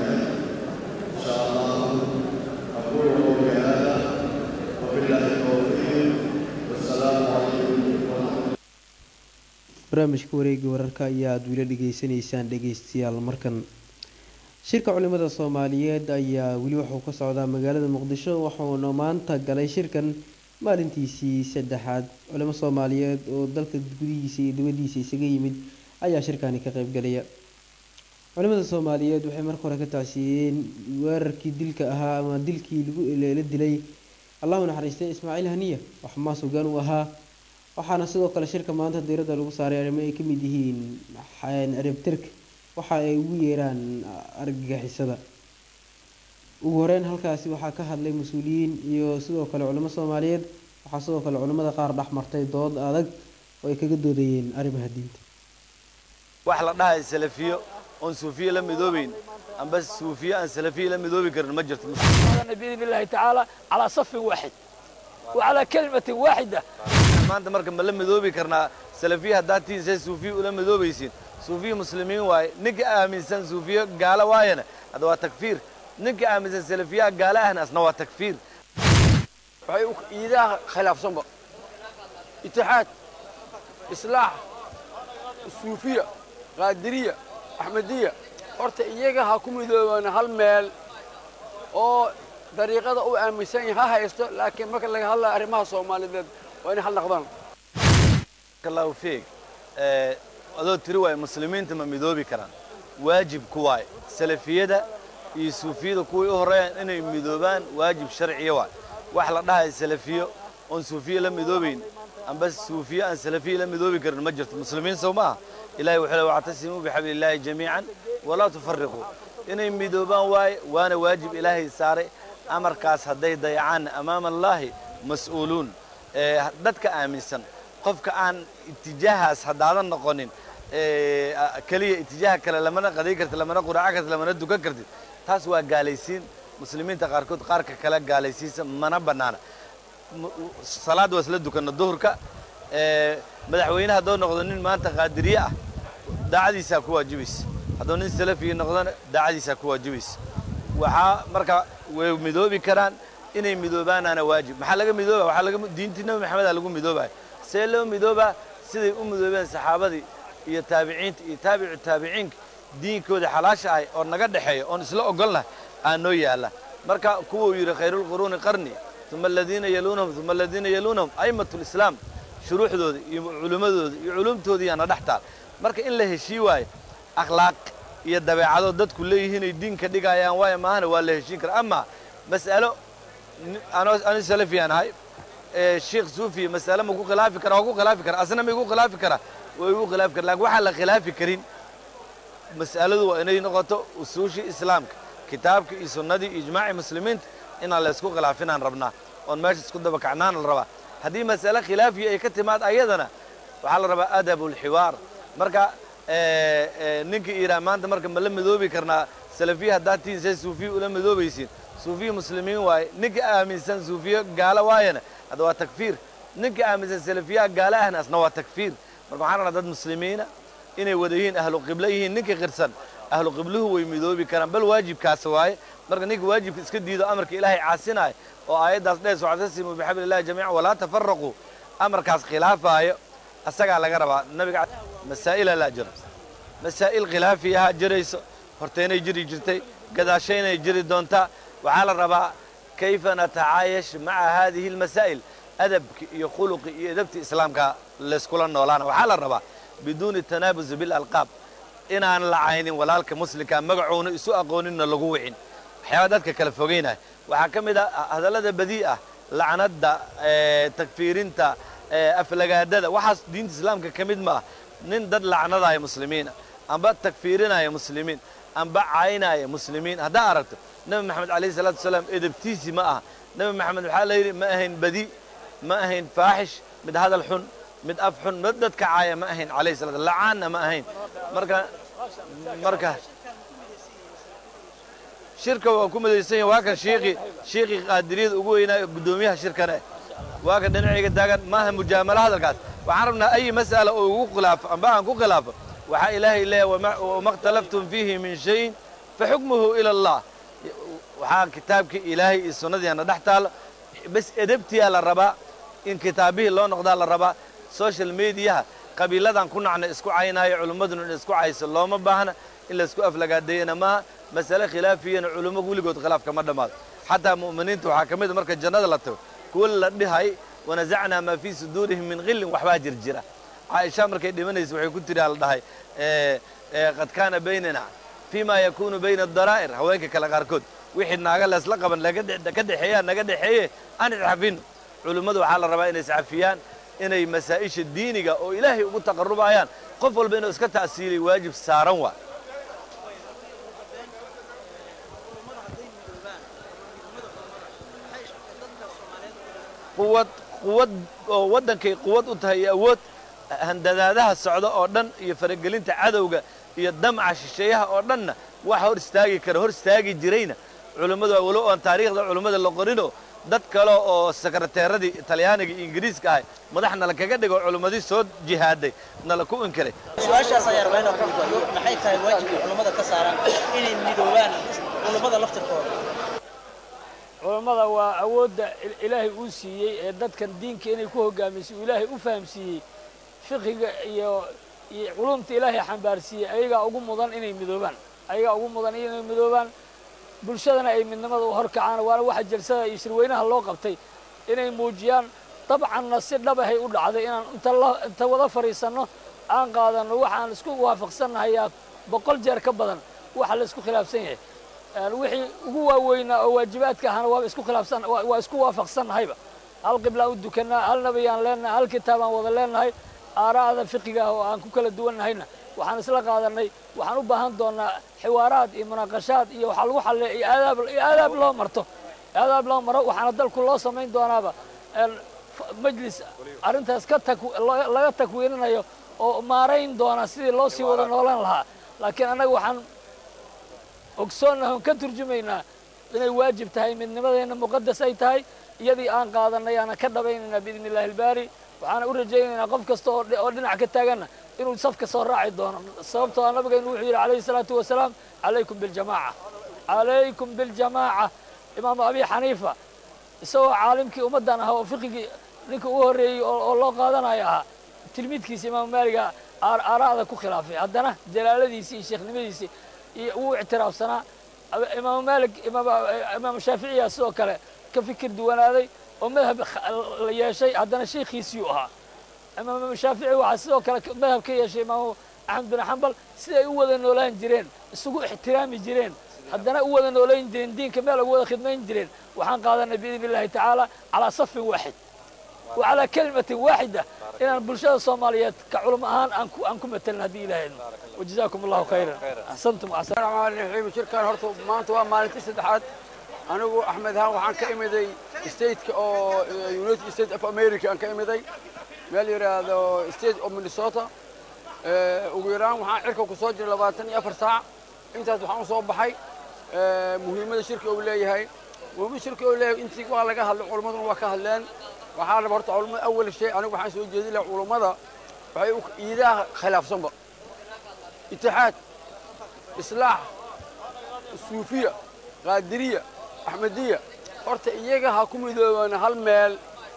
إن شاء الله أقول قولي هذا وبالله التوفيق والسلام عليكم ورحمة barnaamijka wareega wararka ayaa aada wila dhegeysanaysaan dhegeystayaal markan shirka culimada soomaaliyeed ayaa weli wuxuu ka socdaa magaalada muqdisho wuxuuna maanta galay shirkan maalintiisii saddexaad culimo soomaaliyeed oo dalka gudihiisa iyo dibadiisa isaga yimid ayaa shirkani ka qeybgalaya culimada soomaaliyeed waxay marka hore ka tacsiiyeen weerarkii dilka ahaa ama dilkii la dilay allahu naxariistay ismaaciil haniya oo xamaas hogaan u ahaa waxaana sidoo kale shirka maanta diiradda lagu saaray arrimo ay kamid yihiin ciribtirka waxa ay ugu yeeraan argagixisada ugu horeyn halkaasi waxaa ka hadlay mas-uuliyiin iyo sidoo kale culimo soomaaliyeed waxaa sidoo kale culimada qaar dhex martay dood adag oo ay kaga doodayeen arrimaha diinta wax la dhahay salafiyo oon suufiye la midoobeyn amba suufiye aan salafiye la midoobi karin ma jirto بإذن الله تعالى على صف واحد وعلى كلمة واحدة maanta marka ma la midoobi karnaa salafiye haddaad tihiin say suufiye ula midoobaysiin suufiye muslimiin waaye ninka aaminsan suufiye gaalo waayana hadda waa takfiir ninka aaminsan salafiyaha gaalo ahna asna waa takfiir waxay iidaha khilaafsanba itixaad islaax suufiya qaadiriya axmediya horta iyaga ha ku midoobaan hal meel oo dariiqada u aaminsan yahay ha haysto laakiin marka laga hadlayo arrimaha soomaaliyeed waa inay hal noqdaan allahu fiig adoo tiri waaye muslimiinta ma midoobi karaan waajib ku waaye salafiyada iyo suufiyada kuway u horreeyaan inay midoobaan waajib sharciya waaye wax la dhahay salafiyo oon suufiye la midoobayn amba suufiye aan salafiye la midoobi karin ma jirto muslimiin sow maaha ilahay wuxuu le wactasimuu bixabli illaahi jamiican walaa tufariquu inay midoobaan waaye waana waajib ilaahay saaray amarkaas hadday dayacaanna amaama allaahi mas-uuluun dadka aaminsan qofka aan itijaahaas haddaadan noqonin keliya itijaaha kale lamana qaday kartid lamana quraaco kartid lamana dukan kartid taas waa gaalaysiin muslimiinta qaarkood qaarka kale gaalaysiisa mana bannaana salaad waa isla dukanna duhurka madaxweyne hadduu noqdo nin maanta qaadiriye ah daacadiisaa ku waajibaysa hadduu nin salafiya noqdona daacadiisaa ku waajibaysa waxaa marka way midoobi karaan inay midoobaanaana waajib maxaa laga midooba waxaa laga diintii nabi maxamedaa lagu midoobaya see loo midoobaa siday u midoobeen saxaabadii iyo taabiciinta iyo taabicu taabiciinka diinkooda xalaasha ahay oo naga dhexeeya oon isla ogolnahay aa noo yaalla marka kuwuu yidhi khayruulquruuni qarni uma aladiina yaluunahum uma aladiina yaluunahum a'immatu lislaam shuruuxdooda iyo culimmadooda iyo culumtoodii yaana dhex taal marka in la heshii waayo akhlaaq iyo dabeecado dadku leeyihiin ay diinka dhigayaan waayo maahana waa la heshiin kara ama mas'alo ani salafiyaan ahay sheekh suufiya mas'ale ma ku khilaafi kara waa ku khilaafi kara asna ma igu khilaafi kara waa igu khilaafi kara lakin waxaan la khilaafi karin mas'aladu waa inay noqoto usuushii islaamka kitaabka iyo sunnadii iyo ijmaacii muslimiinta inaan la isku khilaafinaan rabnaa oon meesha isku dabakacnaana la rabaa haddii mas'ale khilaafiya ay ka timaad ayadana waxaa la rabaa adabulxiwaar marka ninka iraa maanta marka ma la midoobi karnaa salafiya haddaad tihiin say suufiya ula midoobaysiin suufiya muslimiin waaye ninka aaminsan suufiya gaalo waayana hadda waa takfiir ninka aaminsan salafiyaha gaalo ahna asna waa takfiir marka waxaan rabnaa dad muslimiina inay wada yihiin ahlu qiblo yihiin ninka qirsan ahlu qibluhu way midoobi karaan bal waajibkaas waaye marka ninka waajibka iska diido amarka ilaahay caasinaayo oo aayaddaas dhees wactasimuu bixabli illahi jamiican walaa tafaraquu amarkaas khilaafaayo asagaa laga rabaa nabiga masaa'ila laa jiro masaa'il khilaafiyaha jirayso horteenay jiri jirtay gadaashaynay jiri doontaa waxaa la rabaa kayfa natacaayash maca haadihi almasaa'il adabki iyo khuluqi iyo edabti islaamka layskula noolaana waxaa la rabaa biduuni tanaabusi bilalqaab inaan lacaynin walaalka muslimka magacuuna isu aqooninna lagu wicin waxyaaba dadka kala fogeynaya waxaa ka mid a hadallada badii ah lacnadda takfiirinta aflagaadada waxaas diinta islaamka ka mid ma ah nin dad lacnadaya muslimiina amba takfiirinaya muslimiin amba caynaya muslimiin haddaa aragto nebi maxamed alayhi salaatu wasalaam edabtiisii ma aha nebi maxamed waxaa la yidhi ma ahayn badi ma ahayn faaxish mid hadal xun mid af xun mid dadka caaya ma ahayn alayhi salatu lacaanna ma ahayn marka marka shirka waa ku madaysan yahay waa kan shiiqii shiiqii qaadiriyada ugu weynaayo guddoomiyaha shirkane waa kan dhinacayga taagan maaha mujaamalo hadalkaas waxaan rabnaa ayi mas'ala oo igu khilaafo amba aan ku khilaafo waxaa ilaahay leeyahay wama اkhtalaftum fiihi min shayin faxukmuhu ila allah waxaa kitaabkii ilaahay iyo sunnadiina dhex taalo bas edabtiyaa la rabaa in kitaabihii loo noqdaa la rabaa social mediaha qabiiladan ku nacna isku caynaayo culummaduna in isku cayso looma baahna in laysku aflagaadeeyana maaha masale khilaafiyana culummo weligood khilaaf kama dhammaado xataa mu'miniinta waxaa ka mid a marka jannada la tago kuwa la dhihay wanasacnaa maa fii suduurihim min khillin waxbaa jir jira caaisha markay dhimanaysa waxay ku tiri la dhahay qad kaana baynana fii ma yakunu bayna adaraa'ir haweenka kale qaarkood wixii naaga leesla qaban ka dhexeeyaa naga dhexeeye aan iscafino culummadu waxaa la rabaa inay iscafiyaan inay masaa'isha diiniga oo ilaahay ugu taqarrubayaan qof walba inuu iska ta'siiliy waajib saaran waa quwad quwad oo waddankay quwad u tahay iyo awood handadaadaha socda oo dhan iyo faragelinta cadowga iyo damca shisheeyaha oo dhanna wax hor istaagi kara hor istaagi jirayna culummadu waa walow oon taariikhda culummada la qorinoo dad kale oo sekreteeradii talyaaniga iyo ingiriiska ahay madax nala kaga dhigo culummadii soo jihaaday nala ku inkiray su-aashaas ayaa rabaa inaan ku weydiiyo maxay tahay waajibka culummada ka saaran inay midoobaan culummada laftirkooda culammada waa awoodda ilaahay uu siiyey ee dadkan diinka inay ku hogaamisay uu ilaahay u fahamsiiyey fiqiga iyo iyo culumta ilaahay xambaarsiiyey ayagaa ugu mudan inay midoobaan ayagaa ugu mudan inay midoobaan bulshadana ay midnimada u horkacaan waana waxa jalsada iyo shirweynaha loo qabtay inay muujiyaan dabcanna si dhabahay u dhacday inaan inta la inta wada fadhiisanno aan qaadanno waxaan isku waafaqsannahayaa boqol jeer ka badan waxa la isku khilaafsan yahay wixii ugu waaweynaa oo waajibaadka ahana waaba isku khilaafsan waa isku waafaqsannahayba hal qiblaan u dukannaa hal nabiyaan leenahay hal kitaabaan wada leenahay aaraa'da fiqiga ah oo aan ku kala duwannahayna waxaan isla qaadannay waxaan u baahan doonnaa xiwaaraad iyo munaaqashaad iyo waxaa lagu xalleeya iyo aadaab iyo aadaab loo marto aadaab loo maro waxaana dalku loo samayn doonaaba majlis arrintaas ka tak laga takwiininayo oo maarayn doona sidii loo sii wada noolan lahaa laakiin annaga waxaan ogsoonnahay oon ka turjumaynaa inay waajib tahay midnimadeenna muqadas ay tahay iyadii aan qaadannay aanan ka dhabaynaynaa biidni illahi albaari waxaana u rajaynaynaa qof kasta oo dhinac ka taaganna inuu safka soo raaci doono sababtoo a nabigaynu wuxuu yidhi calayhi salaatu wasalaam calaykum biljamaaca calaykum biljamaaca imaamu abi xaniifa isagoo caalimkii ummaddan ahaa oo fiqigii ninka ugu horreeyey oo loo qaadanayo ahaa tilmiidkiisa imaamu maaliga aaraa'da ku khilaafay haddana jalaaladiisii iyo sheekhnimadiisii iyo wuu ictiraafsanaa imaamu maalik imaamu shaaficiya sidoo kale ka fikir duwanaaday oo madhab la yeeshay haddana sheikhiisiiyuu ahaa imaamu shaafici waxaa sidoo kale madhab ka yeeshay imaamu axmed bin xambal siday u wada noolaan jireen isugu ixtiraami jireen haddana u wada noolayn jireen diinka meel ugu wada khidmayn jireen waxaan qaadanay biidni illahi tacaala calaa safin waaxid wa calaa kalimatin waaxida inaan bulshada soomaaliyeed ka culum ahaan aan ku matelin haddii ilaahayno wajazaakum allahu khayran axsantum raxmaan raxiim shirkan horta maanta waa maalintii saddexaad anigu axmed ahaan waxaan ka imiday stateka oo united states of america aan ka imiday meel yidhaahdo state of minnesota ugu yaraan waxaan cirka ku soo jiray labaatan iyo afar saac intaas waxaan u soo baxay muhiimadda shirka uu leeyahay muhiimadda shirka uu leeyahay intii waa laga hadlay culimmaduna waa ka hadleen waxaa raba horta culimmada awal shay anigu waxaan soo jeedin lahaa culummada waxay iidaha khilaafsanba itixaad islaax suufiya qaadiriya axmediya horta iyaga ha ku midoobaan hal meel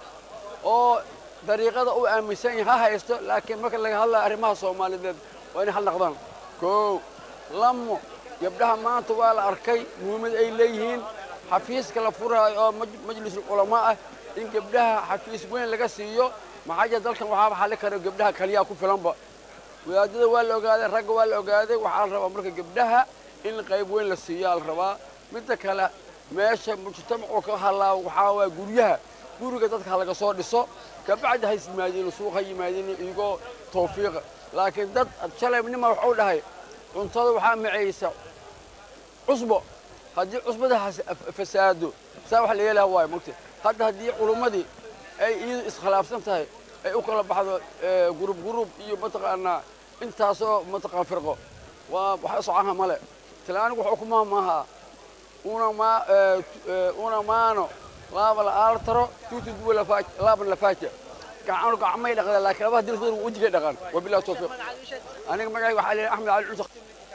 oo dariiqada uu aaminsan yahay ha haysto laakiin marka laga hadlaya arrimaha soomaaliyeed waa inay hal naqdaan koow lamo gabdhaha maanta waa la arkay muhiimad ay leeyihiin xafiiska la furaayo oo majlisul culamaa ah in gabdhaha xafiis weyn laga siiyo maxaa jira dalkan waxaaba xalli kara gabdhaha kaliyaa ku filanba wadaadada waa la ogaaday ragga waa la ogaaday waxaa la rabaa marka gabdhaha in qayb weyn la siiyaa la rabaa midda kale meesha mujtamacu ka halaa waxaa waa guryaha guriga dadka ha laga soo dhiso kabacdi ha yimaadiin suuq ha yimaadiin iyagoo tawfiiqa laakiin dad shalay nima waxuu dhahay cuntada waxaa macaysa cusbo haddii cusbada fasaado saa wax la yeelaha waayo mogta hadda haddii culummadii ay iyadu iskhilaafsan tahay ay u kala baxdo gurub gurub iyo mataqaanaa intaasoo mataqaan firqo waa wax socaha male talaanigu wuxuu ku maahmaahaa una ma una maano laaba la aaltaro tuutu duwa laaban lafaaja gacanu gacmay dhaqdaan laakiin labaha dilkooda wejigay dhaqaan wabillahi tawfiiq aniga magacay waxaa leeyahay axmed cali cusaq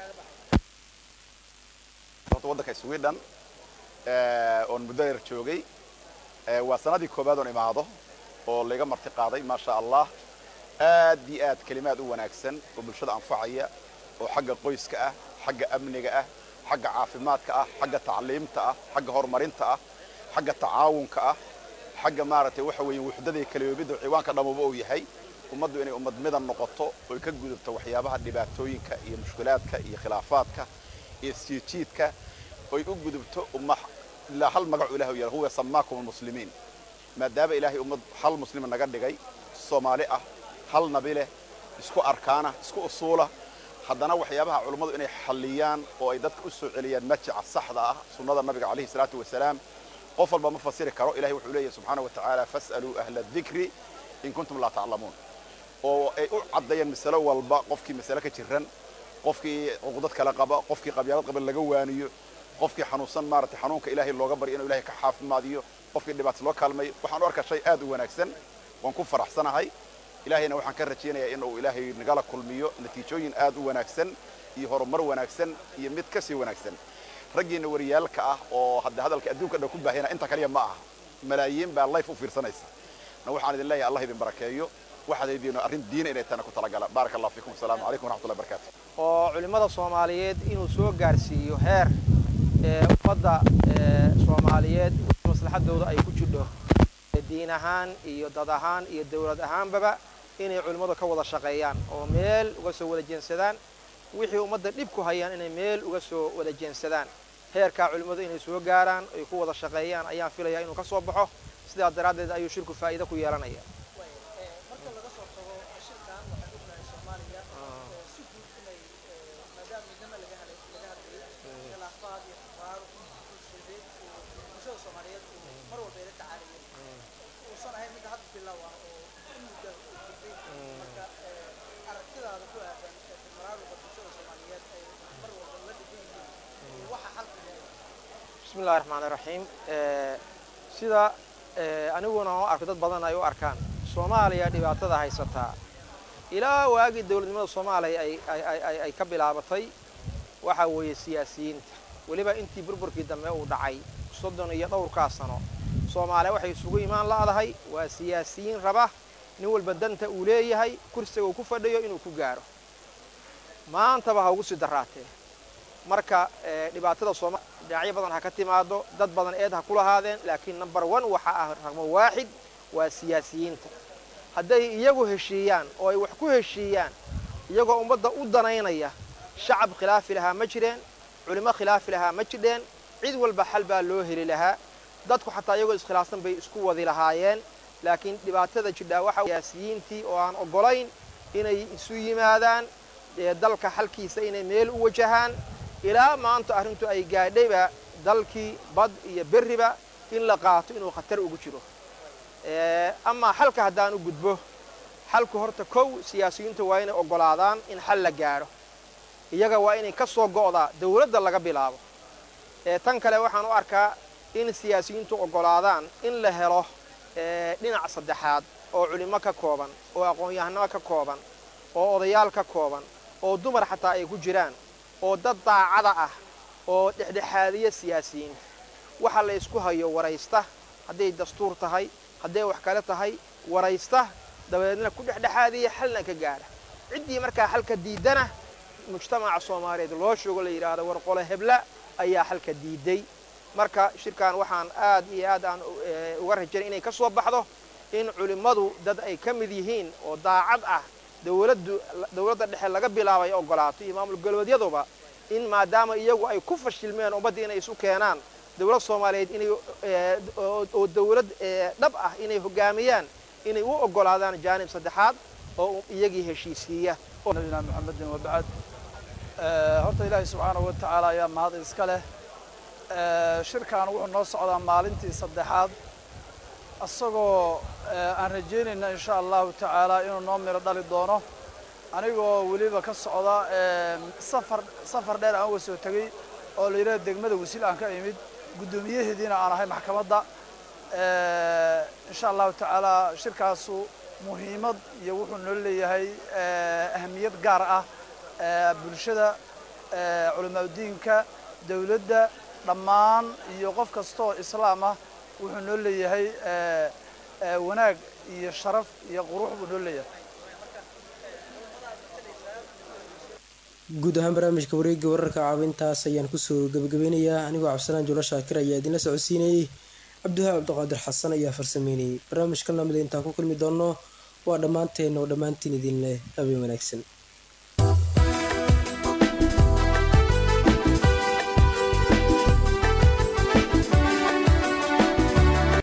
horta waddanka sweden oon muddo yar joogay waa sanadii koowaad oon imaado oo layga marti qaaday maasha allah aad iyo aad kelimaad u wanaagsan oo bulshada anfacaya oo xagga qoyska ah xagga amniga ah xagga caafimaadka ah xagga tacliimta ah xagga horumarinta ah xagga tacaawunka ah xagga maaragtay waxa weeye wuxdada iyo kalayoobidda ciwaanka dhammuba uu yahay ummaddu inay ummad midan noqoto oy ka gudubto waxyaabaha dhibaatooyinka iyo mushkilaadka iyo khilaafaadka iyo isjiidjiidka oy u gudubto umma ilaa hal magacu ilahi u yahay huwa samaakum almuslimiin maadaama ilaahay ummad hal muslima naga dhigay soomaali ah hal nabi leh isku arkaana isku usuula haddana waxyaabaha culummadu inay xalliyaan oo ay dadka u soo celiyaan majica saxda ah sunnada nabiga calayhi salaatu wasalaam qof walba ma fasiri karo ilahay wuxuu leeyahy subxaana wa tacaala fas'aluu ahla adikri in kuntum laa taclamuun oo ay u caddeeyaan masalo walba qofkii masale ka jiran qofkii cuqdad kale qaba qofkii qabyaalad qaba laga waaniyo qofkii xanuunsan maaragtay xanuunka ilaahay looga baryo inuu ilahay ka xaafimaadiyo qofkii dhibaato loo kaalmayo waxaan u arkaa shay aad u wanaagsan waan ku faraxsanahay ilaahayna waxaan ka rajaynayaa in uu ilaahay nagala kulmiyo natiijooyin aad u wanaagsan iyo horumar wanaagsan iyo mid ka sii wanaagsan raggiina wariyaalka ah oo hadda hadalka adduunka dhan ku baahina inta kaliya ma aha malaayiin baa life u fiirsanaysa na waxaan idin leeyahay allah idin barakeeyo waxaad haydiino arrin diina inay tana ku talagala baaraka allah fiikum asalaamu calaykum waraxmatullahi barakatu oo culimmada soomaaliyeed inuu soo gaarsiiyo heer ummadda soomaaliyeed maslaxadooda ay ku jidho diin ahaan iyo dad ahaan iyo dawlad ahaanbaba inay culimmadu ka wada shaqeeyaan oo meel uga soo wada jeensadaan wixii ummadda dhib ku hayaan inay meel uga soo wada jeensadaan heerkaa culimmadu inay soo gaaraan ay ku wada shaqeeyaan ayaan filayaa inuu ka soo baxo sidaas daraaddeed ayuu shirku faa'iido ku yeelanaya bismillahi raxmaani raxiim sida aniguna u arko dad badan ay u arkaan soomaaliya dhibaatada haysataa ilaa waagii dowladnimada soomaaliya ay ka bilaabatay waxaa weeye siyaasiyiinta weliba intii burburkii dambe uu dhacay soddon iyo dhowrkaa sano soomaaliya waxay isugu imaan la'dahay waa siyaasiyiin raba nin walba danta uu leeyahay kursiga uu ku fadhiyo inuu ku gaaro maantaba ha ugu sii daraatee marka dhibaatada sooma dhinacyo badan ha ka timaado dad badan eed ha ku lahaadeen laakiin number one waxa ah raqmo waaxid waa siyaasiyiinta hadday iyagu heshiiyaan oo ay wax ku heshiiyaan iyagoo ummadda u danaynaya shacab khilaafi lahaa ma jireen culimo khilaafi lahaa ma jidheen cid walba xal baa loo heli lahaa dadku xataa iyagoo iskhilaafsan bay isku wadi lahaayeen laakiin dhibaatada jidhaa waxa siyaasiyiintii oo aan oggolayn inay isu yimaadaan dalka xalkiisa inay meel u wajahaan ilaa maanta arrintu ay gaadhayba dalkii bad iyo berriba in la qaato inuu khatar ugu jiro amaa xalka haddaan u gudbo xalku horta kow siyaasiyiintu waa inay oggolaadaan in xal la gaadho iyaga waa inay ka soo go'daa dawladda laga bilaabo tan kale waxaan u arkaa in siyaasiyiintu oggolaadaan in la helo dhinac saddexaad oo culimo ka kooban oo aqoon-yahanimo ka kooban oo odayaal ka kooban oo dumar xataa ay ku jiraan oo dad daacada ah oo dhexdhexaadiya siyaasiyiinta waxa la ysku hayo waraysta hadday dastuur tahay hadday wax kale tahay waraysta dabadeedna ku dhexdhexaadiya xalna ka gaadha ciddii markaa xalka diidana mujtamaca soomaaliyeed loo sheego la yidhaahdo war qole hebla ayaa xalka diiday marka shirkan waxaan aad iyo aad aan uga rajaynay inay ka soo baxdo in culimmadu dad ay ka mid yihiin oo daacad ah dowladdu dowladda dhexe laga bilaabay ogolaato iyo maamul galbeedyaduba in maadaama iyagu ay ku fashilmeen ummaddii inay isu keenaan dowlad soomaaliyeed inay oo dowlad dhab ah inay hogaamiyaan inay u ogolaadaan jaanib saddexaad oo iyagii heshiisiiya nabina maxamedin wabacad horta ilaahay subxaanahu wa tacaala ayaa mahad iska leh shirkan wuxuu noo socdaa maalintii saddexaad isagoo aan rajaynayna insha allahu tacaala inuu noo miro dhali doono anigoo weliba ka socda safar safar dheer aan uga soo tegey oo la yidhaha degmada wasiil aan ka imid guddoomiyaheediina aan ahay maxkamadda insha allahu tacaala shirkaasu muhiimad iyo wuxuu noo leeyahay ahamiyad gaar ah bulshada culimaadudiinka dowladda dhammaan iyo qof kastaoo islaam ah wuxuu noo leeyahay wanaag iyo sharaf iyo qurux buu noo leeyahay guud ahaan barnaamijka wareegga wararka caawintaas ayaan kusoo gabagabeynayaa anigoo cabdisalaan juulo shaakir ayaa idinla socodsiinayey cabdiwahaab cabdiqaadir xasan ayaa farsameynayay barnaamijkan lamida intaan ku kulmi doonno waa dhammaanteen oo dhammaantiin idin leh habeen wanaagsan